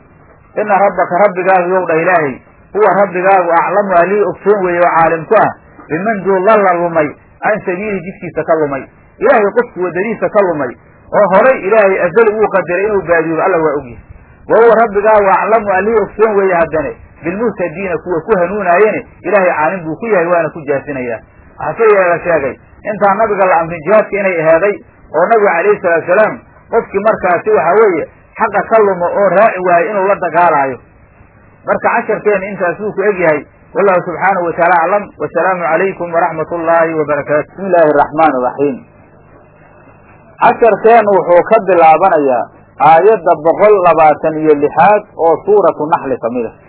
ina rabbaka rabbigaagu yow dhah ilaahay huwa rabbigaagu aclamu alii ogsoon weeye oo caalim ku ah biman duu lalla lumay can sabiilihi jidkiisa ka lumay ilaahay qofku wadadiisa ka lumay oo horay ilaahay azal uu qadaray inuu baadiyoobo alla waa ogyahay wa huwa rabbigaa waa aclamu allii ogsoon weeye haddane bilmuhtadiina kuwa ku hanuunaayene ilaahay caalim buu ku yahay waana ku jaasinayaa hase yeela sheegay intaan nabiga la amrin jihaadka inay aheeday oo nabiga calayhi salaatu salaam qofkii markaasi waxa weeye xaqa ka lumo oo raaci waayo inuu la dagaalaayo marka casharkeena intaas wuu ku egyahay wallahu subxaanahu wataala aclam wasalaamu calaykum waraxmat ullaahi wabarakaatu bismi illaahi araxmaan iraxiim casharkeenu wuxuu ka bilaabanayaa aayadda boqol labaatan iyo lixaad oo suuratu naxli ka mid a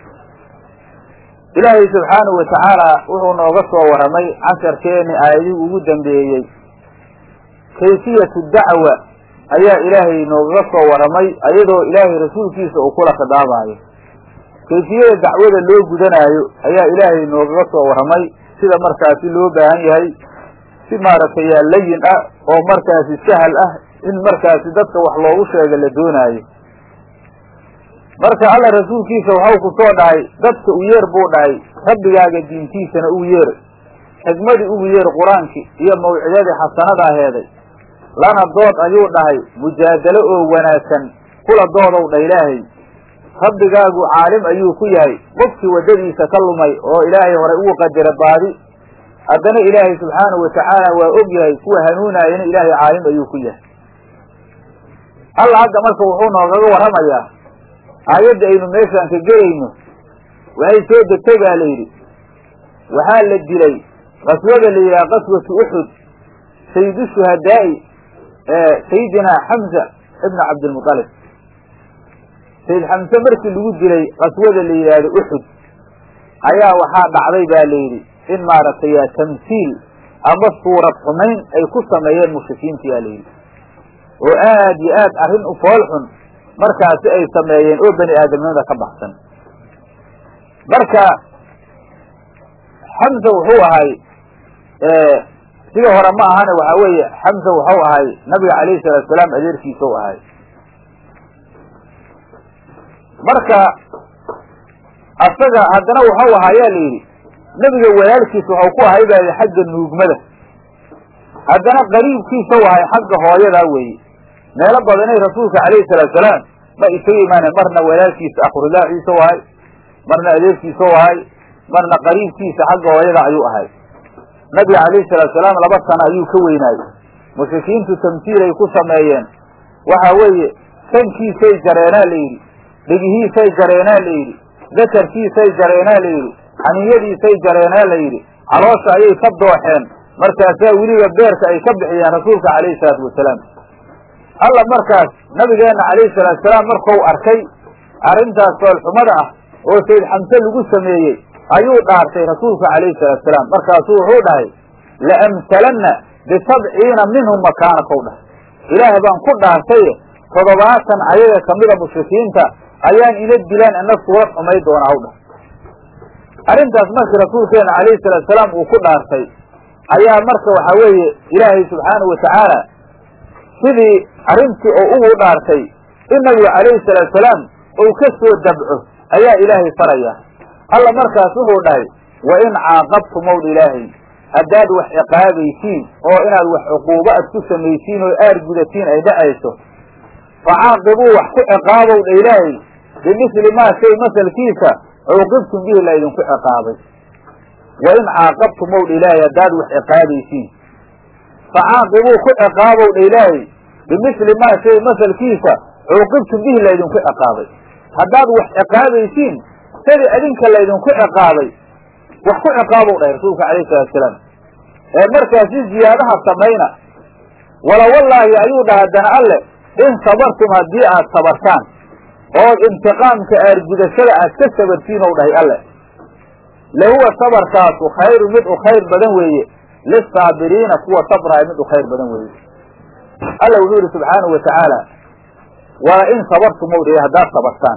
ilaahay subxaanahu watacaala wuxuu nooga soo warramay casharkeeni aayadihii ugu dambeeyey kayfiyatu dacwa ayaa ilaahay noogaga soo warramay ayadoo ilaahay rasuulkiisa uu kula khidaabaayo kayfiyada dacwada loo gudanaayo ayaa ilaahay noogaga soo warramay sida markaasi loo baahan yahay si maaragtay yaa layin ah oo markaasi sahal ah in markaasi dadka wax loogu sheega la doonaayo marka alla rasuulkiisa waxau ku soo dhahay dadka u yeer buu dhahay rabbigaaga diintiisana ugu yeer xikmadii ugu yeer qur-aankii iyo mawcidadii xasanada aheeday lana dood ayuu dhahay mujaadalo oo wanaagsan kula doodow dha ilaahay rabbigaagu caalim ayuu ku yahay qofkii waddadiisa ka lumay oo ilaahay horay ugu qadara baadi haddana ilaahay subxaanahu watacaala waa og yahay kuwa hanuunaayana ilaahay caalim ayuu ku yahay alla hadda marka wuxuu noogaga warramayaa aayadda aynu meeshaan ka gelayno waxay soo degtay baa la yidhi waxaa la dilay qaswada la yidhaha qaswatu uxud sayidu shuhadaa'i sayidina xamza ibna cabdilmutalib sayid xamse markii lagu dilay qaswada la yidhaahdo uxud ayaa waxaa dhacday baa la yidhi in maaragtay tamsiil ama suurad xumayn ay ku sameeyeen mushrikiinta yaa la yidhi oo aad iyo aad arrin u fool xun markaasi ay sameeyeen oo bani aadamnimada ka baxsan marka xamsa wuxuu ahay sida hore ma ahane waxaa weeye xamsa waxau ahay nabiga calayhi salaatu salaam adeerkiisa u ahay marka asaga haddana waxau ahaa yaa la yidhi nebiga walaalkiisa waxau ku ahay baa xagga nuugmada haddana qariibkiisa u ahay xagga hooyadaa weeye meelo badanay rasuulka calayhi salaatu salaam ma isaga imaaneen marna walaalkiisa akhrullaaciisa u ahay marna adeerkiisa u ahay marna qariibkiisa xagga hooyada ayuu ahay nabiga calayhi salaatu salaam laba sano ayuu ka weynaayey mushrikiintu tamsiilay ku sameeyeen waxa weeye sankiisay jareenaa la yidhi dhegihiisay jareenaa la yidhi dakarkiisay jareenaa la yidhi xaniyadiisay jareenaa la yidhi caloosha ayay ka dooxeen markaasaa weliba beerka ay ka bixiyeen rasuulka calayhi salaatu wasalaam alla markaas nabigeenna calayhi salaatu salaam markuu arkay arrintaas foolxumada ah oo sayd xamse lagu sameeyey ayuu dhaartay rasuulka calayhi salaatu salaam markaasuu wuxuu dhahay la'amtalanna bisabciina minhum makaanakow dhahay ilaah baan ku dhaartaye toddobaatan ayaga kamida mushrikiinta ayaan ina dilaan ina suurad xumay doona haw dhahay arrintaas markii rasuulkeena calayhi salaatu salaam uu ku dhaartay ayaa marka waxaa weeye ilaahay subxaanahu watacaala sidii arrintii oo ugu dhaartay in nabigu calayhi salaatu salaam uu ka soo dabco ayaa ilaahay faraya alla markaas wuxuu dhahay wa in caaqabtumowd ilaahay haddaad wax ciqaabaysiin oo inaad wax cuquubo ad ku samaysiin oo aar gudatiin ay dhacayso fa caaqibuu wax ku ciqaabow dha ilaahay bimisli maa shay masalkiisa cuuqibtum bihi laydinku ciqaabay wa in caaqabtumow dha ilaahay haddaad wax ciqaabaysiin fa caaqibuu ku ciqaabow dha ilaahay bimisli maa shay masalkiisa cuuqibtum bihi laydinku ciqaabay haddaad wax ciqaabaysiin sidii adinka laydinku ciqaabay wax ku ciqaabow dhahay rasuulka calayhi salatu salaam ee markaasi ziyaadaha samayna wala wallaahi ayuu dhaha haddana alle in sabartum haddii aad sabartaan ood intiqaamka aargudashada aad ka sabartiin ou dhahay alle lahuwa sabarkaasu khayru mid u khayr badan weeye lisaabiriina kuwa sabraaya mid u khayr badan weeye alla wuxuu yidhi subxaanahu watacaala wala in sabartum ou dhahay haddaad sabartaan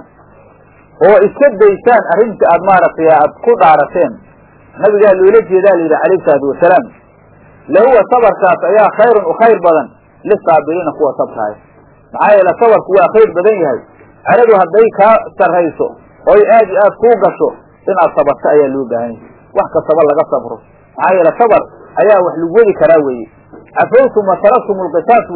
oo iska daysaan arrintii aad maaragtay aad ku dhaarateen nabigaa loola jeedaa la yidhi calayhi salaatu wasalaam lahuwa sabarkaas ayaa khayrun u khayr badan lisaabiriina kuwa sabraaya maxaa yeele sabarku waa khayr badan yahay ceradu hadday kaa sarrayso oy aad iyo aad kuu gasho inaad sabarto ayaa loo baahan yahay wax kastaba laga sabro maxaa yeele sabar ayaa wax lagu wadi karaa weeye cafawtum wa taraktum lqisaas weeye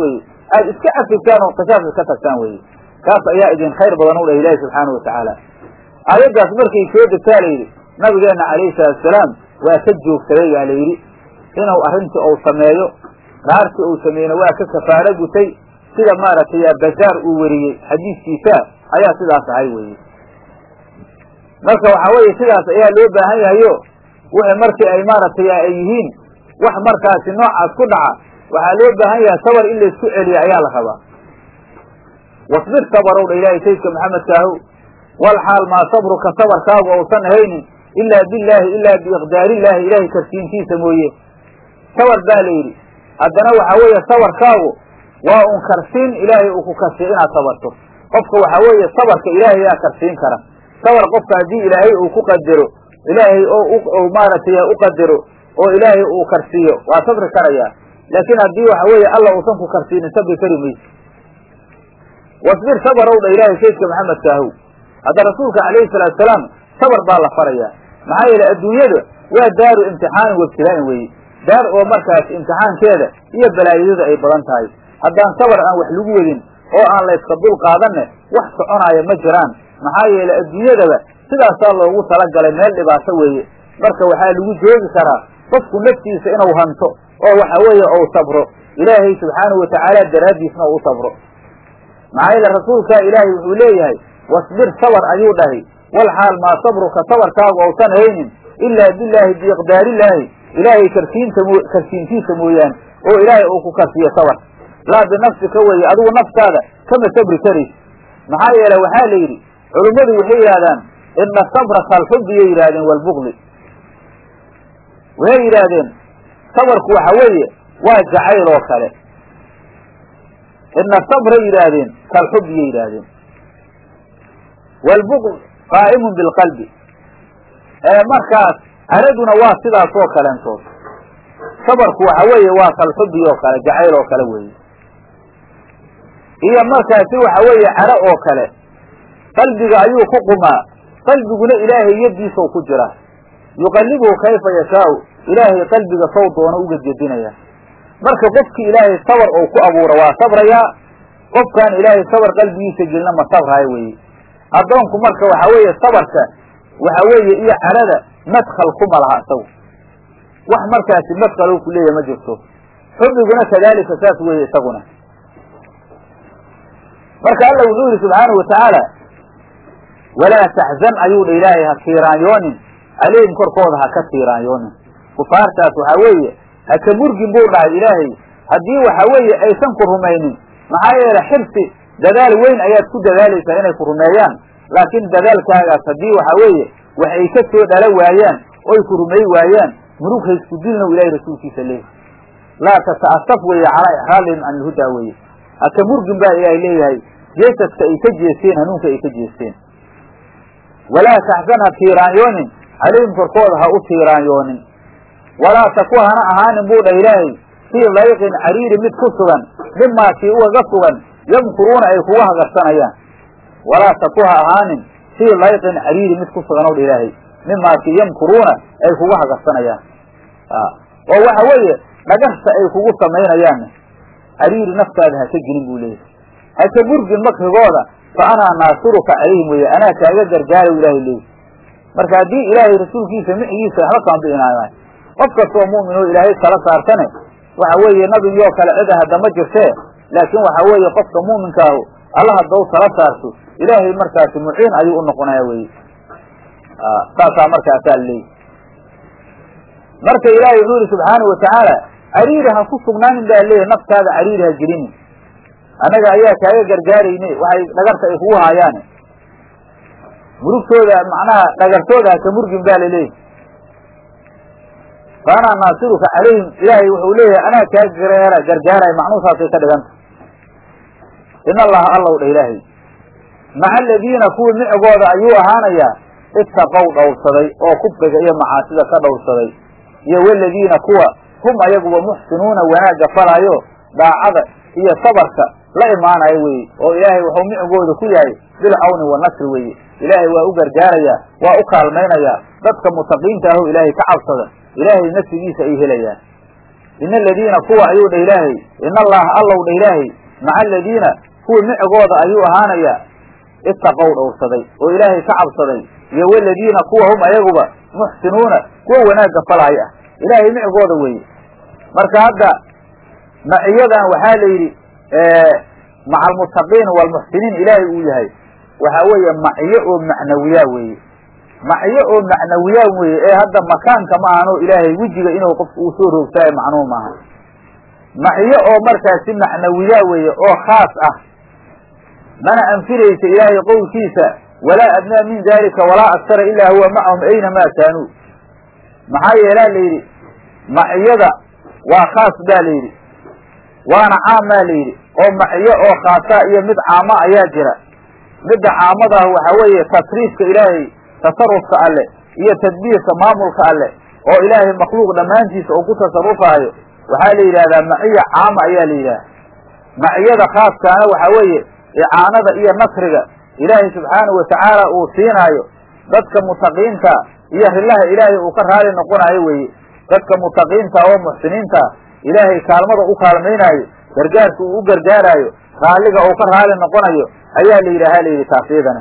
aad iska cafisaan oo qisaas iska tagtaan weye kaas ayaa idin khayr badan u dhah ilaahi subxaana wa tacaala aayaddaas markay soo degtaa la yidhi nabigeenna calayhi salaatusalaam waa ka joogsaday baa la yidhi inuu arrintii uu sameeyo dhaartii uu sameeyena waa ka kafaaro gutay sida maaragtay bazaar uu weriyey xadiiskiisa ayaa sidaas ahay weye marka waxaa weeye sidaas ayaa loo baahan yahayo wixii markii ay maaragtay ay yihiin wax markaasi noocaas ku dhaca waxaa loo baahan yahay sabar in laysku celiyo ayaa la rabaa wasbir sabarow dha ilaahay saydka maxamedkaahow wal xaal maa sabruka sabarkaagu ousan ahaynin ilaa billaahi ilaa biiqdaarillaahi ilaahay karsiintiisa mooye sabar baa la yidhi haddana waxaa weeye sabarkaagu waa un karsiin ilaahay uu ku karsiyo inaad sabarto qofka waxaa weeye sabarka ilaahay yaa karsiin kara sabar qofka haddii ilaahay uu ku qadaro ilaahay oo maaragtay u qadaro oo ilaahay uu karsiiyo waa sabri karayaa laakiin haddii waxa weeye alla uusan ku karsiinin sabri kari mayso wasbir sabarow dha ilaahay saydka maxamedkaahow hadda rasuulka calayhi salaatu salaam sabar baa la farayaa maxaa yeele adduunyada waa daaru imtixaanin wabtilaa'in weeye daar oo markaas imtixaankeeda iyo balaayadada ay badan tahay haddaan sabar aan wax lagu wadin oo aan layska dul qaadanne wax soconaaya ma jiraan maxaa yeele adduunyadaba sidaasaa loogu talagalay meel dhibaato weeye marka waxaa lagu joogi karaa qofku naftiisa inuu hanto oo waxa weeye ou sabro ilaahay subxaanahu watacaala daraaddiisna u sabro maxaa yeele rasuulkaa ilaahay wuxuu leeyahay wasbir sabar ayuu dhahay wal xaal maa sabruka sabarkaagu ousan haynin ilaa billaahi biiqdaarillaahi ilaahay karsiinta mo karsiintiisa mooyaane oo ilaahay uu ku karsiyo sabar laa binafsika weeye adigu naftaada kama sabri karaysa maxaa yeele waxaa la yidhi culummadu waxay yidhahdaan ina sabra kalxubbiyay yidhahdeen walbugli waxay yidhaahdeen sabarku waxa weeye waa jacayl oo kale ina sabray yidhaahdeen kalxubbiyay yidhaahdeen waalbugl qaa'imun bilqalbi markaas caraduna waa sidaas oo kaleentood sabarku waxa weeye waa kalxubbi oo kale jacayl oo kale weeye iyo markaasi waxa weeye caro oo kale qalbiga ayuu ku qumaa qalbiguna ilaahay yaddiisau ku jira yuqallibuhu kayfa yashaau ilaahay qalbiga sow doono uga gedinaya marka qofkii ilaahay sabar ou ku abuura waa sabrayaa qofkaan ilaahay sabar qalbigiisa gelina ma sabraayo weeye addoonku marka waxa weeye sabarka waxa weeye iyo carada madkhal kuma laha isagu wax markaasi madkhal ku leeyahy ma jirto xubbiguna kadaalika saas weeye isaguna marka alla wuxuu yihi subxaanahu watacaala walaa taxzan ayuu dha ilaahay ha tiiraanyoonin calayhim korkooda ha ka tiiraanyoonin kufaartaas waxaa weeye ha ka murgin buu dhahay ilaahay haddii waxa weeye aysan ku rumaynin maxaa yeele xirsi dadaal weyn ayaad ku dadaalaysaa inay ku rumeeyaan laakiin dadaalkaagaas haddii waxa weeye wax ay ka soo dhala waayaan oy ku rumey waayaan murug haysku dilna u ilahay rasuulkiisa leeyahy laa tata'asaf weeye calaa ixraalihim can ilhudaa weeye haka murgin baa ilaahay leeyahay jeesadka ay ka jeesteen hanuunka ay ka jeesteen walaa taxsan ha tiiraanyoonin calayhim korkooda ha u tiiraanyoonin walaa taku hana ahaanin buu dhah ilaahay fii dayqin cariiri mid ku sugan mimaa kii ugaga sugan yamkuruuna ay kuga hagarsanayaan walaa taku ha ahaanin fii dayqin cariiri mid ku sugan ow dha ilaahay mimaa kii yamkuruuna ay kuga hagarsanayaan oo waxa weeye dhagarta ay kugu samaynayaan cariiri naftaada haka gelin buu leeyahay haka murgin makrigooda fa anaa naasiruka calayhim weeye anaa kaaga gargaara ilaahay leeyahy marka haddii ilaahay rasuulkiisa micigiisa waxba kama bi'inaayaan qof kastoo mu'min oo ilaahay kala saartane waxa weeye nabigii oo kale cid ah hadda ma jirtee laakiin waxa weeye qofka mu'minkaahu alla haddaw tala saarto ilaahay markaasi muciin ayuu u noqonaya weye saasaa markaasaa leeyahy marka ilaahay wuxuu yihi subxaanau watacaala cariiri ha ku sugnaanin baa leeyahy naftaada cariiri ha gelinin annaga ayaa kaaga gargaarayne waxay dhagarta ay kugu haayaane murugtooda macnaha dhagartooda haka murgin baa laleeyahy fa anaa naasiruka calayhim ilaahay wuxuu leeyahay anaa kaa gargaara gargaaraya macnuusaasay ka dhiganta in allaha allow dha ilaahay maca aladiina kuwii micigooda ayuu ahaanayaa ittaqow dhowrsaday oo kufriga iyo macaasida ka dhowrsaday iyo waladiina kuwa hum ayaguba muxsinuuna wanaagga falaayo daacada iyo sabarka la imaanayo weeye oo ilaahay wuxuu micigooda ku yahay bilcawni wanasri weeye ilaahay waa u gargaarayaa waa u kaalmaynayaa dadka mutaqiinta aho ilaahay ka cabsada ilaahay nafsigiisa ay helayaan ina aladiina kuwa ayuu dha ilaahay ina allaha allow dha ilaahay maca aladiina kuwa micigooda ayuu ahaanayaa ittaqow dhowrsaday oo ilaahay ka cabsaday iyo waladiina kuwa hum ayaguba muxsinuuna kuwa wanaagga falaaya ah ilaahay micigooda weeye marka hadda maciyadan waxaa la yidhi maca almuttaqiin waalmuxsiniin ilaahay uu yahay waxaa weeye maciyo oo macnawiyaa weeye maciyo oo macnawiyaa weeye ee hadda makaanka ma ahano ilaahay wejiga inuu qofku uu soo roogtaayo macnuhu maaha maciyo oo markaasi macnawiyaa weeye oo khaas ah mana anfinaysa ilaahay qowlkiisa walaa adnaa min dalika walaa aktara ilaa huwa macahum aynamaa kaanuu maxaa yeelaa la yidhi maciyada waa khaas baa la yidhi waana caam baa la yidhi oo maciyo oo khaasaa iyo mid caama ayaa jira midda caamadaah waxaa weeye tasriifka ilaahay tasarufka alle iyo tadbiirka maamulka alle oo ilaahay makhluuq dhammaantiisa uu ku tasarufaayo waxaa la yidhahdaa maciya caama ayaa la yidhaha maciyada khaaskaana waxaa weeye icaanada iyo nasriga ilaahay subxaanahu watacaala uu siinaayo dadka mutaqiinta iyo rillaha ilaahay uu ka raali noqonaayo weeye dadka mutaqiinta oo muxsiniinta ilaahay kaalmada u kaalmaynaayo gargaarka uu u gargaaraayo raalliga uu ka raali noqonayo ayaa la yidhaha la yidhi taas iyadana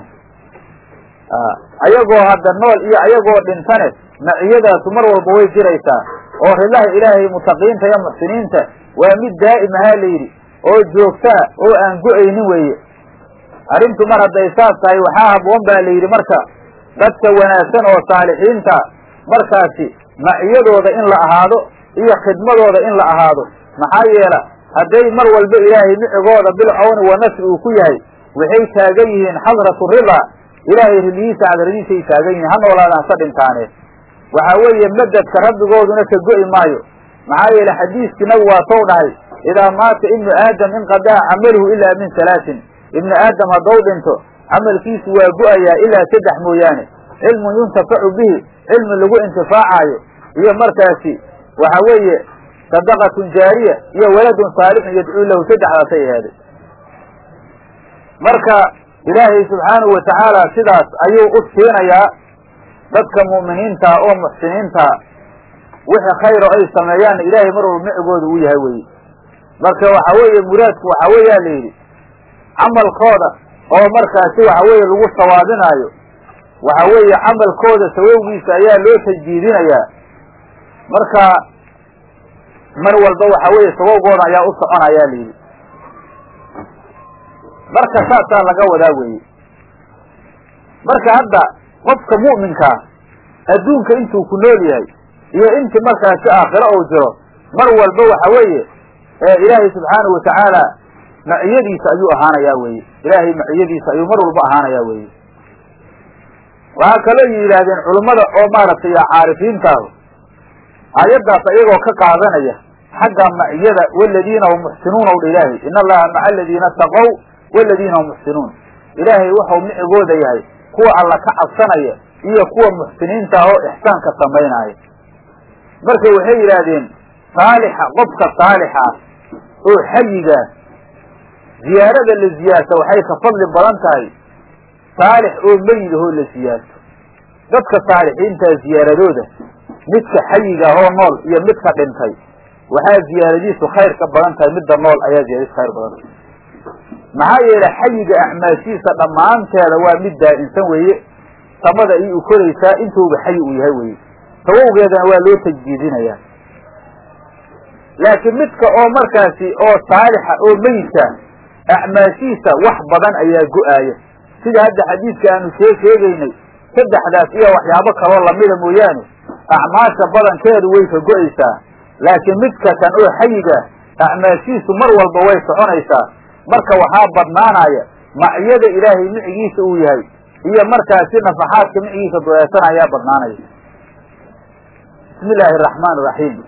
ayagoo hadda nool iyo ayagoo dhintane maciyadaasu mar walba way jiraysaa oo rillaha ilaahay mutaqiinta iyo muxsiniinta waa mid daa'imahaa la yidhi oo joogtaa oo aan go-aynin weeye arrintu mar hadday saas tahay waxaa habboon baa la yidhi marka dadka wanaagsan oo saalixiinta markaasi maciyadooda in la ahaado iyo khidmadooda in la ahaado maxaa yeela hadday mar walba ilaahay micigooda bilcawni wa nasri uu ku yahay waxay taagan yihiin xadratu ridaa ilaahay ridihiisa cadradiisay taagan yihiin ha noolaadaan hasa dhintaane waxaa weeye madadka rabbigooduna ka go'i maayo maxaa yeele xadiiskii nabigu waa tow dhahay idaa maata ibnu aadam inqadaca camaluhu ilaa min salaasin ibnu aadam haddou dhinto camalkiisu waa go'ayaa ilaa saddex mooyaane cilmun yuntafacu bihi cilmi lagu intifaacaayo iyo markaasi waxa weeye sadaqatun jaariya iyo waladun saalixun yadcuu lahu saddexdaasay ahaaday marka ilaahay subxaanahu watacaala sidaas ayuu u siinayaa dadka mu'miniintaa oo muxsiniintaa wixii khayro ay sameeyaanna ilaahay mar walba micigooda uu yahay weye marka waxa weeye muraadku waxa weeyaa la yidhi camalkooda oo markaasi waxa weeye lagu sawaabinaayo waxa weeye camalkooda sawowgiisa ayaa loo tajdiidinayaa marka mar walba waxa weeye sawowgooda ayaa u soconayaa la yidhi marka saasaa laga wadaa weeye marka hadda qofka mu'minkaa adduunka intuu ku nool yahay iyo intii markaasi aakhiro uu jiro mar walba waxa weeye ilaahay subxaanahu watacaala maciyadiisa ayuu ahaanayaa weeye ilaahay maciyadiisa ayuu mar walba ahaanayaa weeye waxaa kaloo yidhaahdeen culummada oo maaragtay caarifiintaahu aayaddaas ayagoo ka qaadanaya xagga maciyada waladiina hum muxsinuun ow dha ilaahay in allaha maca aladiina ataqow waladiina hum muxsinuun ilaahay wuxuu micigooda yahay kuwa alla ka cabsanaya iyo kuwa muxsiniinta oo ixsaanka samaynaaya marka waxay yidhaahdeen saalixa qofka saalixa ah oo xayigaa ziyaarada la ziyaarta waxay ka fadli badan tahay saalix oo meyid ahoo la siyaarto dadka saalixiintaa ziyaaradooda midka xayiga ahoo nool iyo midka dhintay waxaa ziyaaradiisu khayr ka badan tahay midda nool ayaa ziyaaradiisu khayr badan tahay maxaa yeele xayiga acmaashiisa dhammaanteeda waa mid daa'insan weeye samada ayay u koraysaa intuuba xayi uu yahay weye sawowgeedana waa loo tajdiidinayaa laakiin midka oo markaasi oo saalixa oo meyidka acmaashiisa wax badan ayaa go-aaya sida hadda xadiidka aanu shee sheegaynay saddexdaas iyo waxyaabo kaloo lamida mooyaane acmaasha badankeedu way ka go-aysaa laakiin midka kan oo xayiga acmaashiisu mar walba way soconaysaa marka waxaa badnaanaya maciyada ilaahay micigiisa uu yahay iyo markaasi nafaxaadka micigiisa dureesan ayaa badnaanaya bismi illaahi araxmaan iraxiim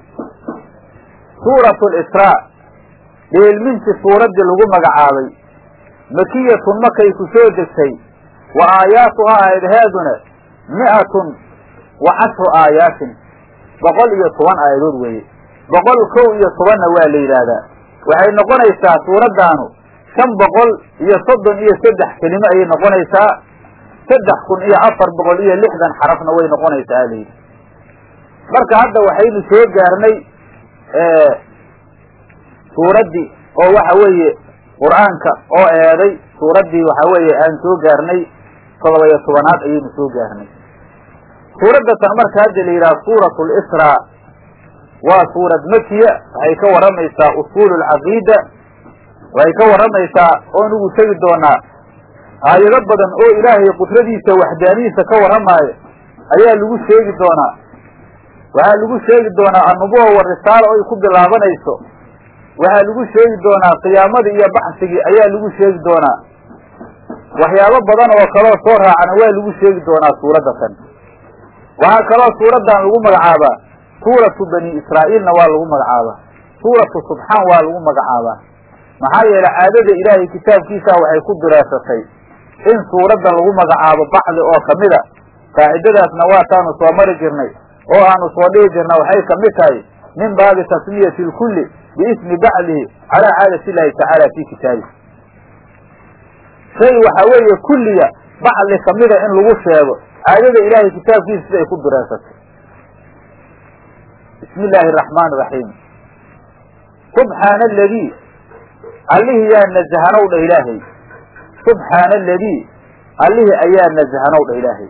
suuratu lisraa dheelmintii suuraddii lagu magacaabay makiyatun makay ku soo degtay wa aayaatuhaa aayadaheeduna mi'atun wa cashru aayaatin boqol iyo toban aayadood weeye boqol kow iyo tobanna waa la yidhaahdaa waxay noqonaysaa suuraddaanu shan boqol iyo soddon iyo saddex kelimo ayay noqonaysaa saddex kun iyo afar boqol iyo lixdan xarafna way noqonaysaa alayidhi marka hadda waxaynu soo gaarnay suuraddii oo waxa weeye qur-aanka oo eeday suuraddii waxa weeye aan soo gaarnay todoba iyo tobanaad ayaynu soo gaarnay suuradda tan marka hadda la yidhaha suurat lisraa waa suurad makiya waxay ka warramaysaa usuulu alcaqiida waxay ka warramaysaa oo nugu tegi doonaa aayado badan oo ilaahay qudradiisa waxdaanihiisa ka warramaayo ayaa lagu sheegi doonaa waxaa lagu sheegi doonaa annubuwa wa risaalo oy ku bilaabanayso waxaa lagu sheegi doonaa qiyaamadii iyo baxsigii ayaa lagu sheegi doonaa waxyaabo badan oo kaloo soo raacana waa lagu sheegi doonaa suuradda tan waxaa kaloo suuraddan lagu magacaabaa suuratu bani israa'iilna waa lagu magacaabaa suuratu subxaan waa lagu magacaabaa maxaa yeelay caadada ilaahay kitaabkiisa waxay ku dureesatay in suuradda lagu magacaabo bacdi oo kamida qaacidadaasna waataanu soo mari jirnay oo aanu soo dhihi jirna waxay kamid tahay min baabi tasmiyati lkulli biismi bacdihi calaa caadati illaahi tacaala fi kitaabihi shay waxa weeye kulliga bacdi kamida in lagu sheego caadada ilaahay kitaabkiisa siday ku dureesatay bismi illaahi araxmaan iraxiim subxaana aladii allihii yaa nazahanow dha ilaahay subxaana aladii allihii ayaa nazahanow dha ilaahay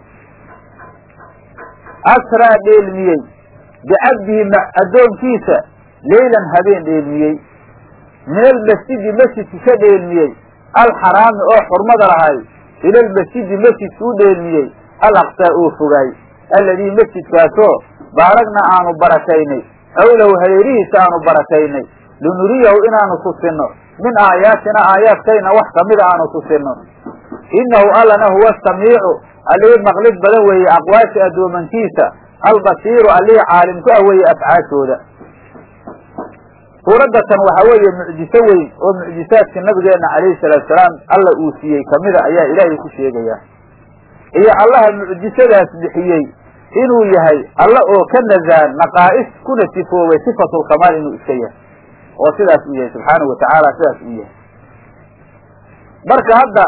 asraa dheelmiyey bicabdihi addoonkiisa leylan habeen dheelmiyey min almasjidi masjidki ka dheelmiyey alxaraami oo xurmada lahay ila almasjidi masjidka u dheelmiyey alaqsaa oo fogaay alladii masjidkaasoo baaragna aanu barakaynay xowlahu hareerihiisa aanu barakaynay linuriyahu inaanu tusinno min aayaatina aayaadkayna wax kamida aanu tusinno innahu allana huwa samiicu allihii maqlid badan weeye aqwaasha addoomankiisa albasiiru allihii caalim ku ah weeye afcaashooda suuradda tan waxaa weeye mucjiso weyn oo mucjisaadka nabigeenna calayhi salaatu salaam alla uu siiyey kamida ayaa ilaahay ku sheegaya iyo allaha mucjisadaas bixiyey inuu yahay alla oo ka nazaan naqaa'is kuna sifoobay sifatulkamaal inuu iska yahay oo sidaas uu yahay subxaanahu watacaala sidaas uu yahay marka hadda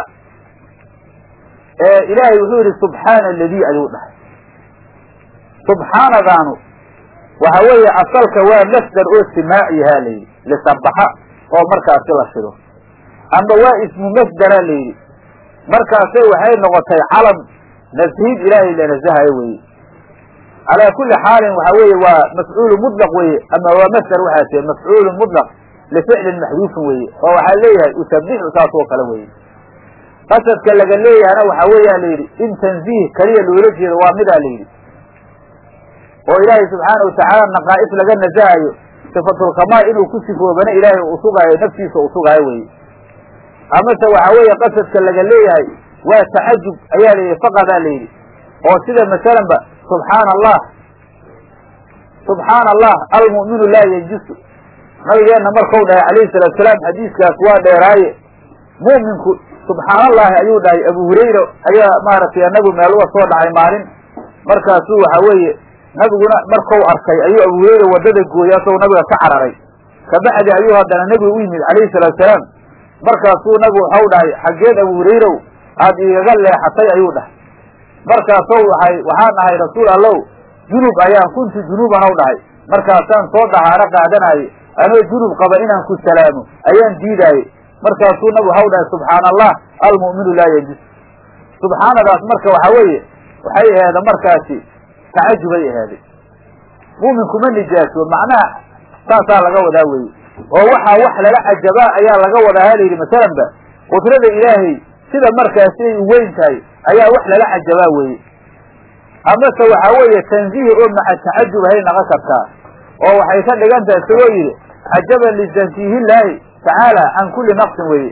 ilaahay wuxuu yihi subxaana aladii ayuu dhahay subxaanadaanu waxa weeye asalka waa masdar oo simaacihaa la yidhi lisabaxa oo markaasi la shido amba waa ismu masdara la yidhi markaase waxay noqotay calam nashid ilaahay la nasahayo weye calaa kuli xaalin waxa weeye waa mafcuulu mutlaq weye ama waa masdar waxaa tihi mafcuulu mutlaq lificlin maxduufin weye oo waxaa leeyahay usabixu saas oo kale weye qasadka laga leeyahana waxaa weeyaa la yidhi in tanziih keliya loola jeedo waa midaa la yidhi oo ilaahay subxaana watacaala naqaa'is laga nasahayo sifatulkamaal inuu ku sifoobana ilaahay uu sugaayo naftiisa uu sugaayo weye amase waxa weeye qasadka laga leeyahay waa tacajub ayaa la yidhi faqadaa la yidhi oo sida masalanba subxaana allah subxaana allah almu'minu laa yanjusu nabigeenna markau dhahay calayhi salaatu salaam xadiiskaas waa dheeraaye mu'minku subxaana allahi ayuu dhahay abu hurayra ayaa maaragtay nabigu meel uga soo dhacay maalin markaasuu waxa weeye nabiguna markau arkay ayuu abu hurayra waddada gooyay asagoo nabiga ka cararay kabacdi ayuu haddana nebiga u yimid calayhi salaatu salaam markaasuu nabigu waxau dhahay xaggeed abu hurayrow aada igaga leexatay ayuu dhahay markaasou waay waxaan dhahay rasuul allow junub ayaan kuntu junuuban ow dhahay markaasaan soo dahaaro qaadanaaye anoo junub qaba inaan ku salaamo ayaan diidaaye markaasuu nabigu waxau dhahay subxaana allah almu'minu laa yajus subxaanadaas marka waxa weeye waxay aheeda markaasi tacajubay ahaaday mu'minku ma nijaaso macnaha saasaa laga wadaa weye oo waxaa wax lala cajabaa ayaa laga wadaa ha layidhi masalanba qudrada ilaahay sida markaasi ay u weyn tahay ayaa wax lala cajabaa weeye amase waxaa weeye tanziih oo maca tacajub hay naqon kartaa oo waxay ka dhigan tahay isagoo yidhi cajaban litansiihillaahi tacaala can kulli naqsin weeye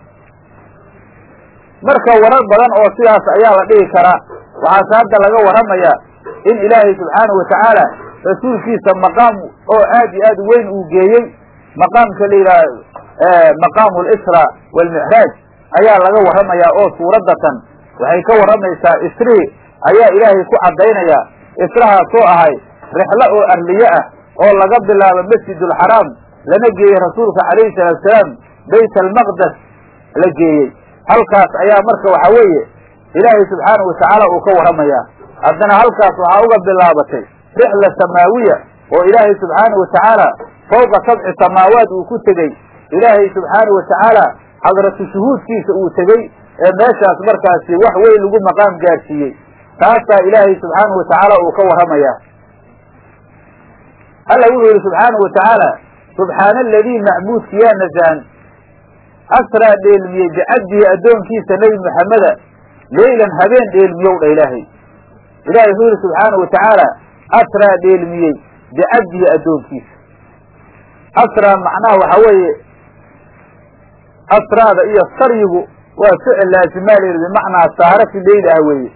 marka warar badan oo sidaas ayaa la dhihi karaa waxaase hadda laga warramayaa in ilaahay subxaanahu watacaala rasuulkiisa maqaam oo aad iyo aad u weyn uu geeyey maqaamka la yidhaha maqaamu lisra waalmicraaj ayaa laga warramayaa oo suuraddatan waxay ka warramaysaa isrihi ayaa ilaahay ku caddaynayaa israhaasoo ahay rixlo oo arliye ah oo laga bilaabo masjidulxaraam lana geeyey rasuulka calayhi salaatu salaam bayt almaqdes la geeyey halkaas ayaa marka waxaa weeye ilaahay subxaanahu watacaala uu ka warramayaa haddana halkaas waxaa uga bilaabatay rixla samaawiya oo ilaahay subxaanahu watacaala fawqa sabci samaawaat uu ku tegey ilaahay subxaanahu watacaala xadratu shuhuudkiisa uu tegey ee meeshaas markaasi wax weyn lagu maqaam gaarsiiyey taasaa ilaahay subxaanahu watacaala uu ka warramayaa alla wuxuu yihi subxaanahu watacaala subxaana aladii macbuudka yaa nasaan asraa dheelmiyey bicabdihi addoonkiisa nebi maxameda leylan habeen dheelmiyow dha ilaahay ilahay wuxuu yihi subxaanahu watacaala asraa dheelmiyey bicabdihi addoonkiisa asraa macnaha waxaa weeye asraada iyo saryigu waa ficil laazimaa la yidhi bimacnaa saara fi leyl ah weeye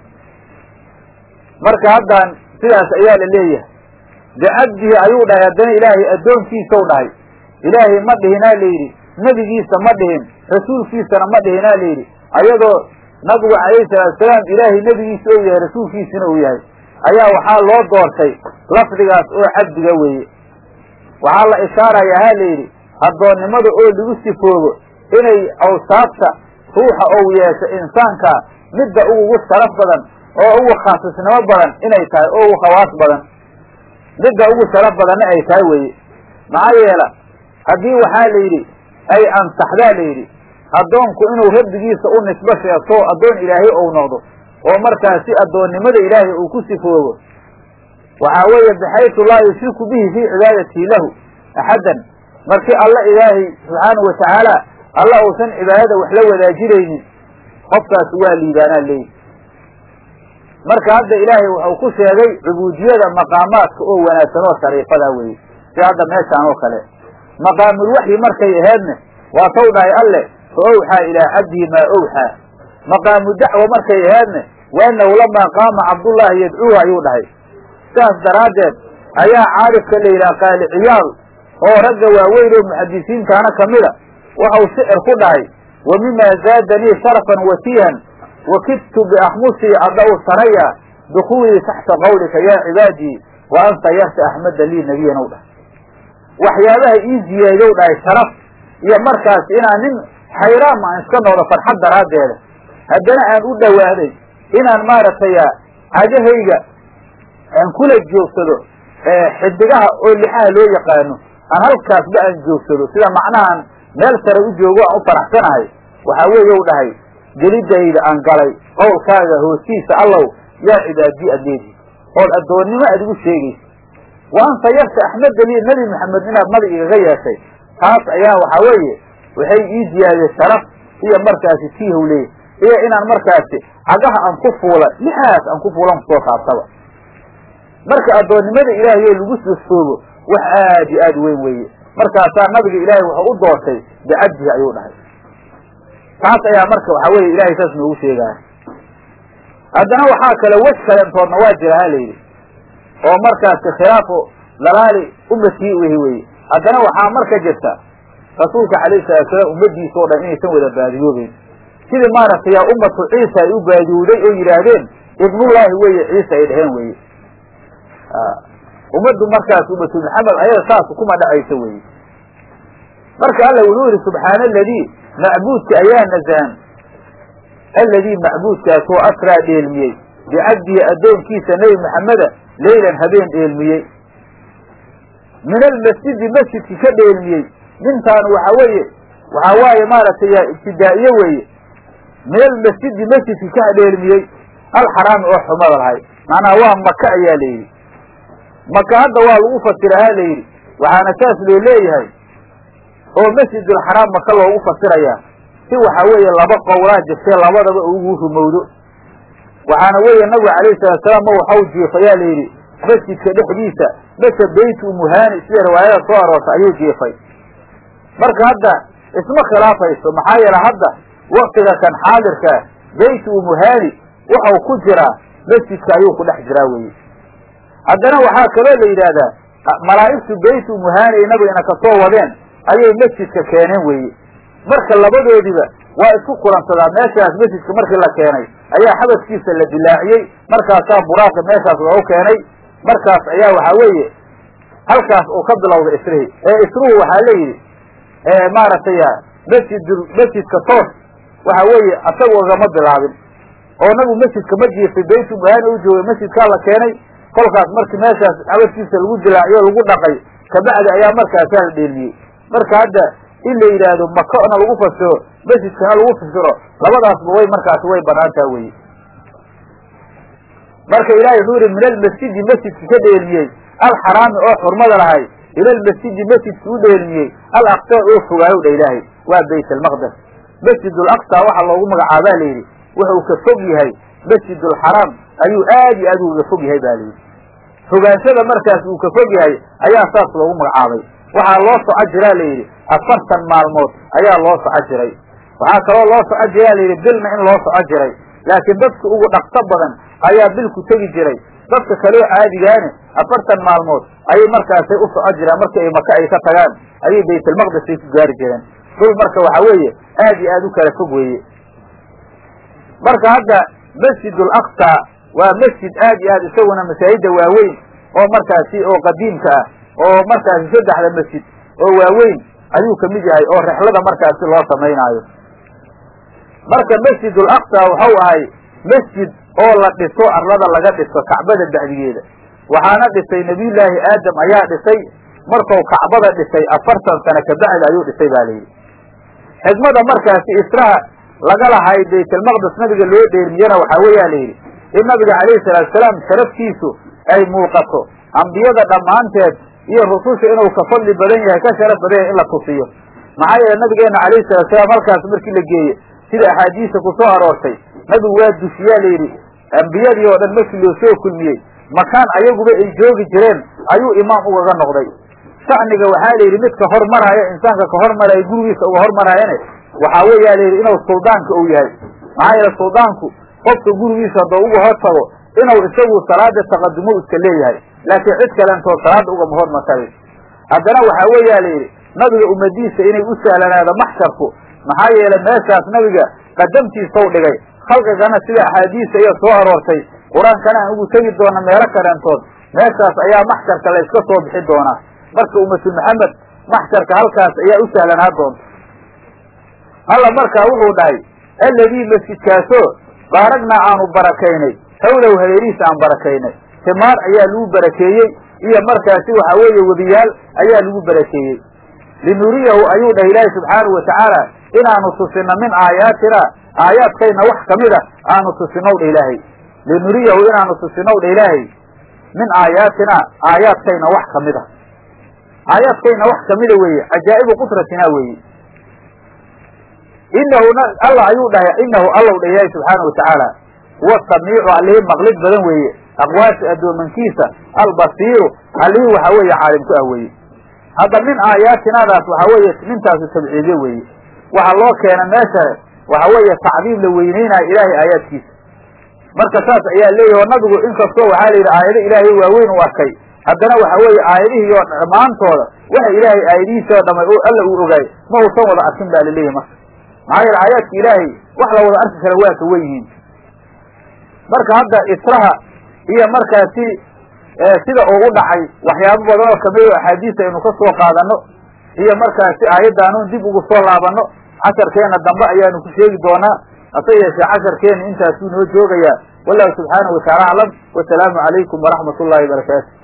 marka haddaan sidaas ayaa la leeyahay bicabdihi ayuu dhahay haddana ilaahay addoonkiisau dhahay ilaahay ma dhihinaa la yidhi nebigiisa ma dhihin rasuulkiisana ma dhihinaa la yidhi ayadoo nabigu calayhi salaatusalaam ilaahay nebigiisa ou yahay rasuulkiisina uu yahay ayaa waxaa loo doortay lafdigaas oo cabdiga weeye waxaa la ishaarayaa ha la yidhi addoonnimada oo lagu sifoobo inay awsaabta ruuxa ou yeesho insaanka midda ugu sharaf badan oo ugu khaasisnimo badan inay tahay oo ugu khawaas badan midda ugu sharaf badanna ay tahay weeye maxaa yeela haddii waxaa la yidhi ay ansaxdaa la yidhi addoonku inuu rabbigiisa u nisbo sheegto addoon ilaahay ou noqdo oo markaasi addoonnimada ilaahay uu ku sifoobo waxaa weeye baxaysu laa yushriku bihi fii cibaadatii lahu axaddan markii alla ilaahay subxaanahu watacaala alla uusan cibaadada wax la wadaajinaynin qofkaas waa liibaanaa leeyihi marka hadda ilaahay wuxuu ku sheegay cubuudiyada maqaamaadka oo wanaagsan oo shariifada weeye si hadda meeshaan oo kale maqaamulwaxyi markay aheedne waa taw dhahay alle fa owxaa ilaa cabdihi maa owxaa maqaamu dacwa markay aheedne waanahu lamaa qaama cabdullaahi yadcuuhu ayuu dhahay sidaas daraaddeed ayaa caarifka la yidhaha qaali ciyaal oo ragga waaweyn oo muxadisiintaana kamida waxau shicir ku dhahay wa mimaa zaadanii sharafan watiihan wakidtu biakhmusii adau saraya dukuulii taxta qawlika yaa cibaadii wa anta yarta axmeda lii nebiyan ow dhahay waxyaabaha ii ziyaadow dhahay sharaf iyo markaas inaan nin xayraam aan iska noqdo farxad daraaddeeda haddana aan u dhowaaday inaan maaragtay cagahayga aan kula joogsado xidigaha oo lixaha loo yaqaano aan halkaasba aan joogsado sida macnahaan meel sare u joogo aan u faraxsanahay waxaa weeye u dhahay gelidayda aan galay qowlkaaga hoostiisa allow yaa cibaadii adeedi ood addoonnimo aad igu sheegaysa wa anta yarta axmeda lii nebi maxamed inaad nabi igaga yeeshay taas ayaa waxaa weeye waxay ii ziyaadeen sharaf iyo markaasi tiihow leeyahy iyo inaan markaasi cagaha aan ku fuula lixaas aan ku fuulan kusoo saabtaba marka addoonnimada ilaahay oo lagu sofoobo wax aad iyo aad weyn weeye markaasaa nabiga ilaahay wuxuu u doortay bicabdihi ayuu dhahay taas ayaa marka waxaa weye ilahay saas noogu sheegaya haddana waxaa kale wej kalentoodna waa jira ha layidhi oo markaasi khilaafu dalaali ummatii wehi weye haddana waxaa marka jirta rasuulka calayhi salaatusalaam ummadiisa oo dhan inaysan wada baadiyoobeyn sidii maaragtay ummatu ciisa ay u baadiyowday oo yidhaahdeen ibnullaahi weye ciisa ay dhaheen weye ummaddu markaas ummatu maxamed ayada saas kuma dhacaysa weye marka alla wuxuu yihi subxaana aladii macbuudka ayaa nasahan alladii macbuudkaasoo asraa dheelmiyey bicabdihi addoonkiisa nebi maxameda leylan habeen dheelmiyey min almasjidi masjidki ka dheelmiyey nintaan waxa weeye waxaa waaye maaragtay ibtidaa'iye weeye min almasjidi masjidki ka dheelmiyey alxaraami oo xumada lahay macnaha waa maka ayaa la yidhi maka hadda waa lagu fasira ha la yidhi waxaana saas loo leeyahay oo masjidulxaraam maka loogu fasirayaa si waxaa weeye laba qowlaa jirtee labadaba ugu rumowdo waxaana weeye nabigu calayhi salaatusalaam ma waxau jiifayaa la yidhi masjidka dhexdiisa mase beytu umuhani sida riwaayada soo aroortay ayuu jiifay marka hadda isma khilaafayso maxaa yeele hadda waktiga kan xaadirkaa beytu umuhani waxau ku jiraa masjidka ayuu ku dhex jiraa weye haddana waxaa kaloo la yidhaahdaa malaa'igtu beytu umuhani ay nabigana kasoo wadeen ayay masjidka keeneen weeye marka labadoodiba waa isku kulansadaa meeshaas masjidka markii la keenay ayaa xabadkiisa la dilaaciyey markaasaa buraaqa meeshaas loogu keenay markaas ayaa waxaa weeye halkaas uu ka bilowda isrihi ee isruhu waxaa la yidhi maaragtay masjid masjidka toos waxa weeye asaga ogama bilaabin oo nabigu masjidka ma jiifay beytu muhani u joogay masjidkaa la keenay kolkaas markii meeshaas xabadkiisa lagu dilaaciyo lagu dhaqay kabacdi ayaa markaasaa la dheelmiyey marka hadda in la yidhaahdo makana lagu fasiro masjidkana lagu fasiro labadaasba way markaasi way banaantaa weye marka ilahay wuxuu yihi min almasjidi masjidka ka dheelmiyey alxaraami oo xurmada lahay ila almasjidi masjidka u dheelmiyey alaqsa oo fogaayow dha ilaahay waa bayt almaqdes masjid alaqsa waxaa loogu magacaabaa layidhi wuxuu ka fog yahay masjid alxaraam ayuu aad iyo aad uga fog yahay ba layidhi fogaanshada markaas uu ka fog yahay ayaa saas loogu magacaabay waxaa loo soco jiraa layidhi afartan maalmood ayaa loo soco jiray waxaa kaloo loo soco jiraa layidhi bilna in loo soco jiray laakiin dadka ugu dhaqso badan ayaa bilku tegi jiray dadka kaloo caadigaane afartan maalmood ayay markaasay u soco jiraan markii ay maka ay ka tagaan ayay baytalmaqdes ay ku gaari jireen dhul marka waxa weeye aad iyo aad u kala fog weeye marka hadda masjid alaqsa waa masjid aad iyo aad isaguna masaajida waaweyn oo markaasi oo qadiimka ah oo markaasi saddexda masjid oo waaweyn ayuu kamid yahay oo rexlada markaasi loo samaynaayo marka masjid alaqsa waxau ahay masjid oo la dhiso arlada laga dhiso kacbada bacdigeeda waxaana dhisay nebiyullaahi aadam ayaa dhisay markuu kacbada dhisay afartan sano kabacdi ayuu dhisay ba layidhi xikmada markaasi israha laga lahay baytalmaqdes nabiga loo dheermiyana waxaa weeyaa layidhi in nabiga calayhi salaatusalaam sharaftiisu ay muuqato ambiyada dhammaanteed iyo rususha inuu ka fadli badan yahay ka sharaf badan yahay in la tusiyo maxaa yeele nabigeena calayhi salaatusalaam halkaas markii la geeye sida axaadiisa ku soo aroortay nabigu waa dushiyaa layidhi ambiyadii oo dhan markii loo soo kulmiyey makaan ayaguba ay joogi jireen ayuu imaam ugaga noqday shacniga waxaa layidhi midka hormaraya insaanka ka hormaraya gurigiisa uga hormaraayane waxaa weeyaa layidhi inuu suldaanka uu yahay maxaa yeele suldaanku qofka gurigiisa haddoo uga hor tago inuu isagu salaada taqadumo iska leeyahay laakiin cid kalentoo salaada ugama hormarkarin haddana waxaa weeyaa layidhi nabiga ummadiisa inay u sahlanaado maxsharku maxaa yeele meeshaas nabiga qadamtiisau dhigay khalqigana sida axaadiisa iyo soo aroortay qur-aankana aan ugu tegi doona meelo kaleentood meeshaas ayaa maxsharka la yska soo bixi doonaa marka ummatul maxamed maxsharka halkaas ayaa u sahlanaa doonta alla markaa wuxuu dhahay alladii masjidkaasoo baaragnaa aanu barakaynay hawlow hareerihiisa aan barakaynay timaar ayaa lagu barakeeyey iyo markaasi waxa weeye webiyaal ayaa lagu barakeeyey linuriyahu ayuu dhahay ilaahi subxaanahu watacaala inaanu tusino min aayaatina aayaadkayna wax kamid a aanu tusinow dha ilaahay linuriyahu inaanu tusinow dha ilaahay min aayaatina aayaadkayna wax kamid a aayaadkayna wax kamida weeye cajaa'ibu qudratina weeye inahu allah ayuu dhahay inahu allow dha ilaahi subxaanahu watacaala huwa samiicu allihii maqlid badan weeye aqwaasha addoomankiisa albasiiru allihii waxa weeye caalim ku ah weeye hadda min aayaatinaadaas waxa weeye nintaasu tabciidye weeye waxa loo keena meeshane waxa weeye tacdiim la weyneynayo ilaahay aayaadkiisa marka saas ayaa leeyahi oo nabigu inkastoo waxaa la yidhi aayado ilaahay waaweyn u arkay haddana waxa weeye aayadihii oo dhammaantooda waxa ilaahay aayadihiisa oo dhamay alla uu ogaay ma uusan wada arkin baa laleeyahy marka maxaa yeele aayaadka ilaahay wax la wada arki kara waa ka wen yihiin marka hadda israha iyo markaasi sida uu u dhacay waxyaabo badan oo kamid o axaadiis aynu ka soo qaadano iyo markaasi aayaddaanu dib ugu soo laabano casharkeena dambe ayaanu ku sheegi doonaa hase yeeshee casharkeena intaasuu noo joogayaa wallahu subxaanahu wataala aclam wasalaamu calaykum waraxmat ullahi barakaatu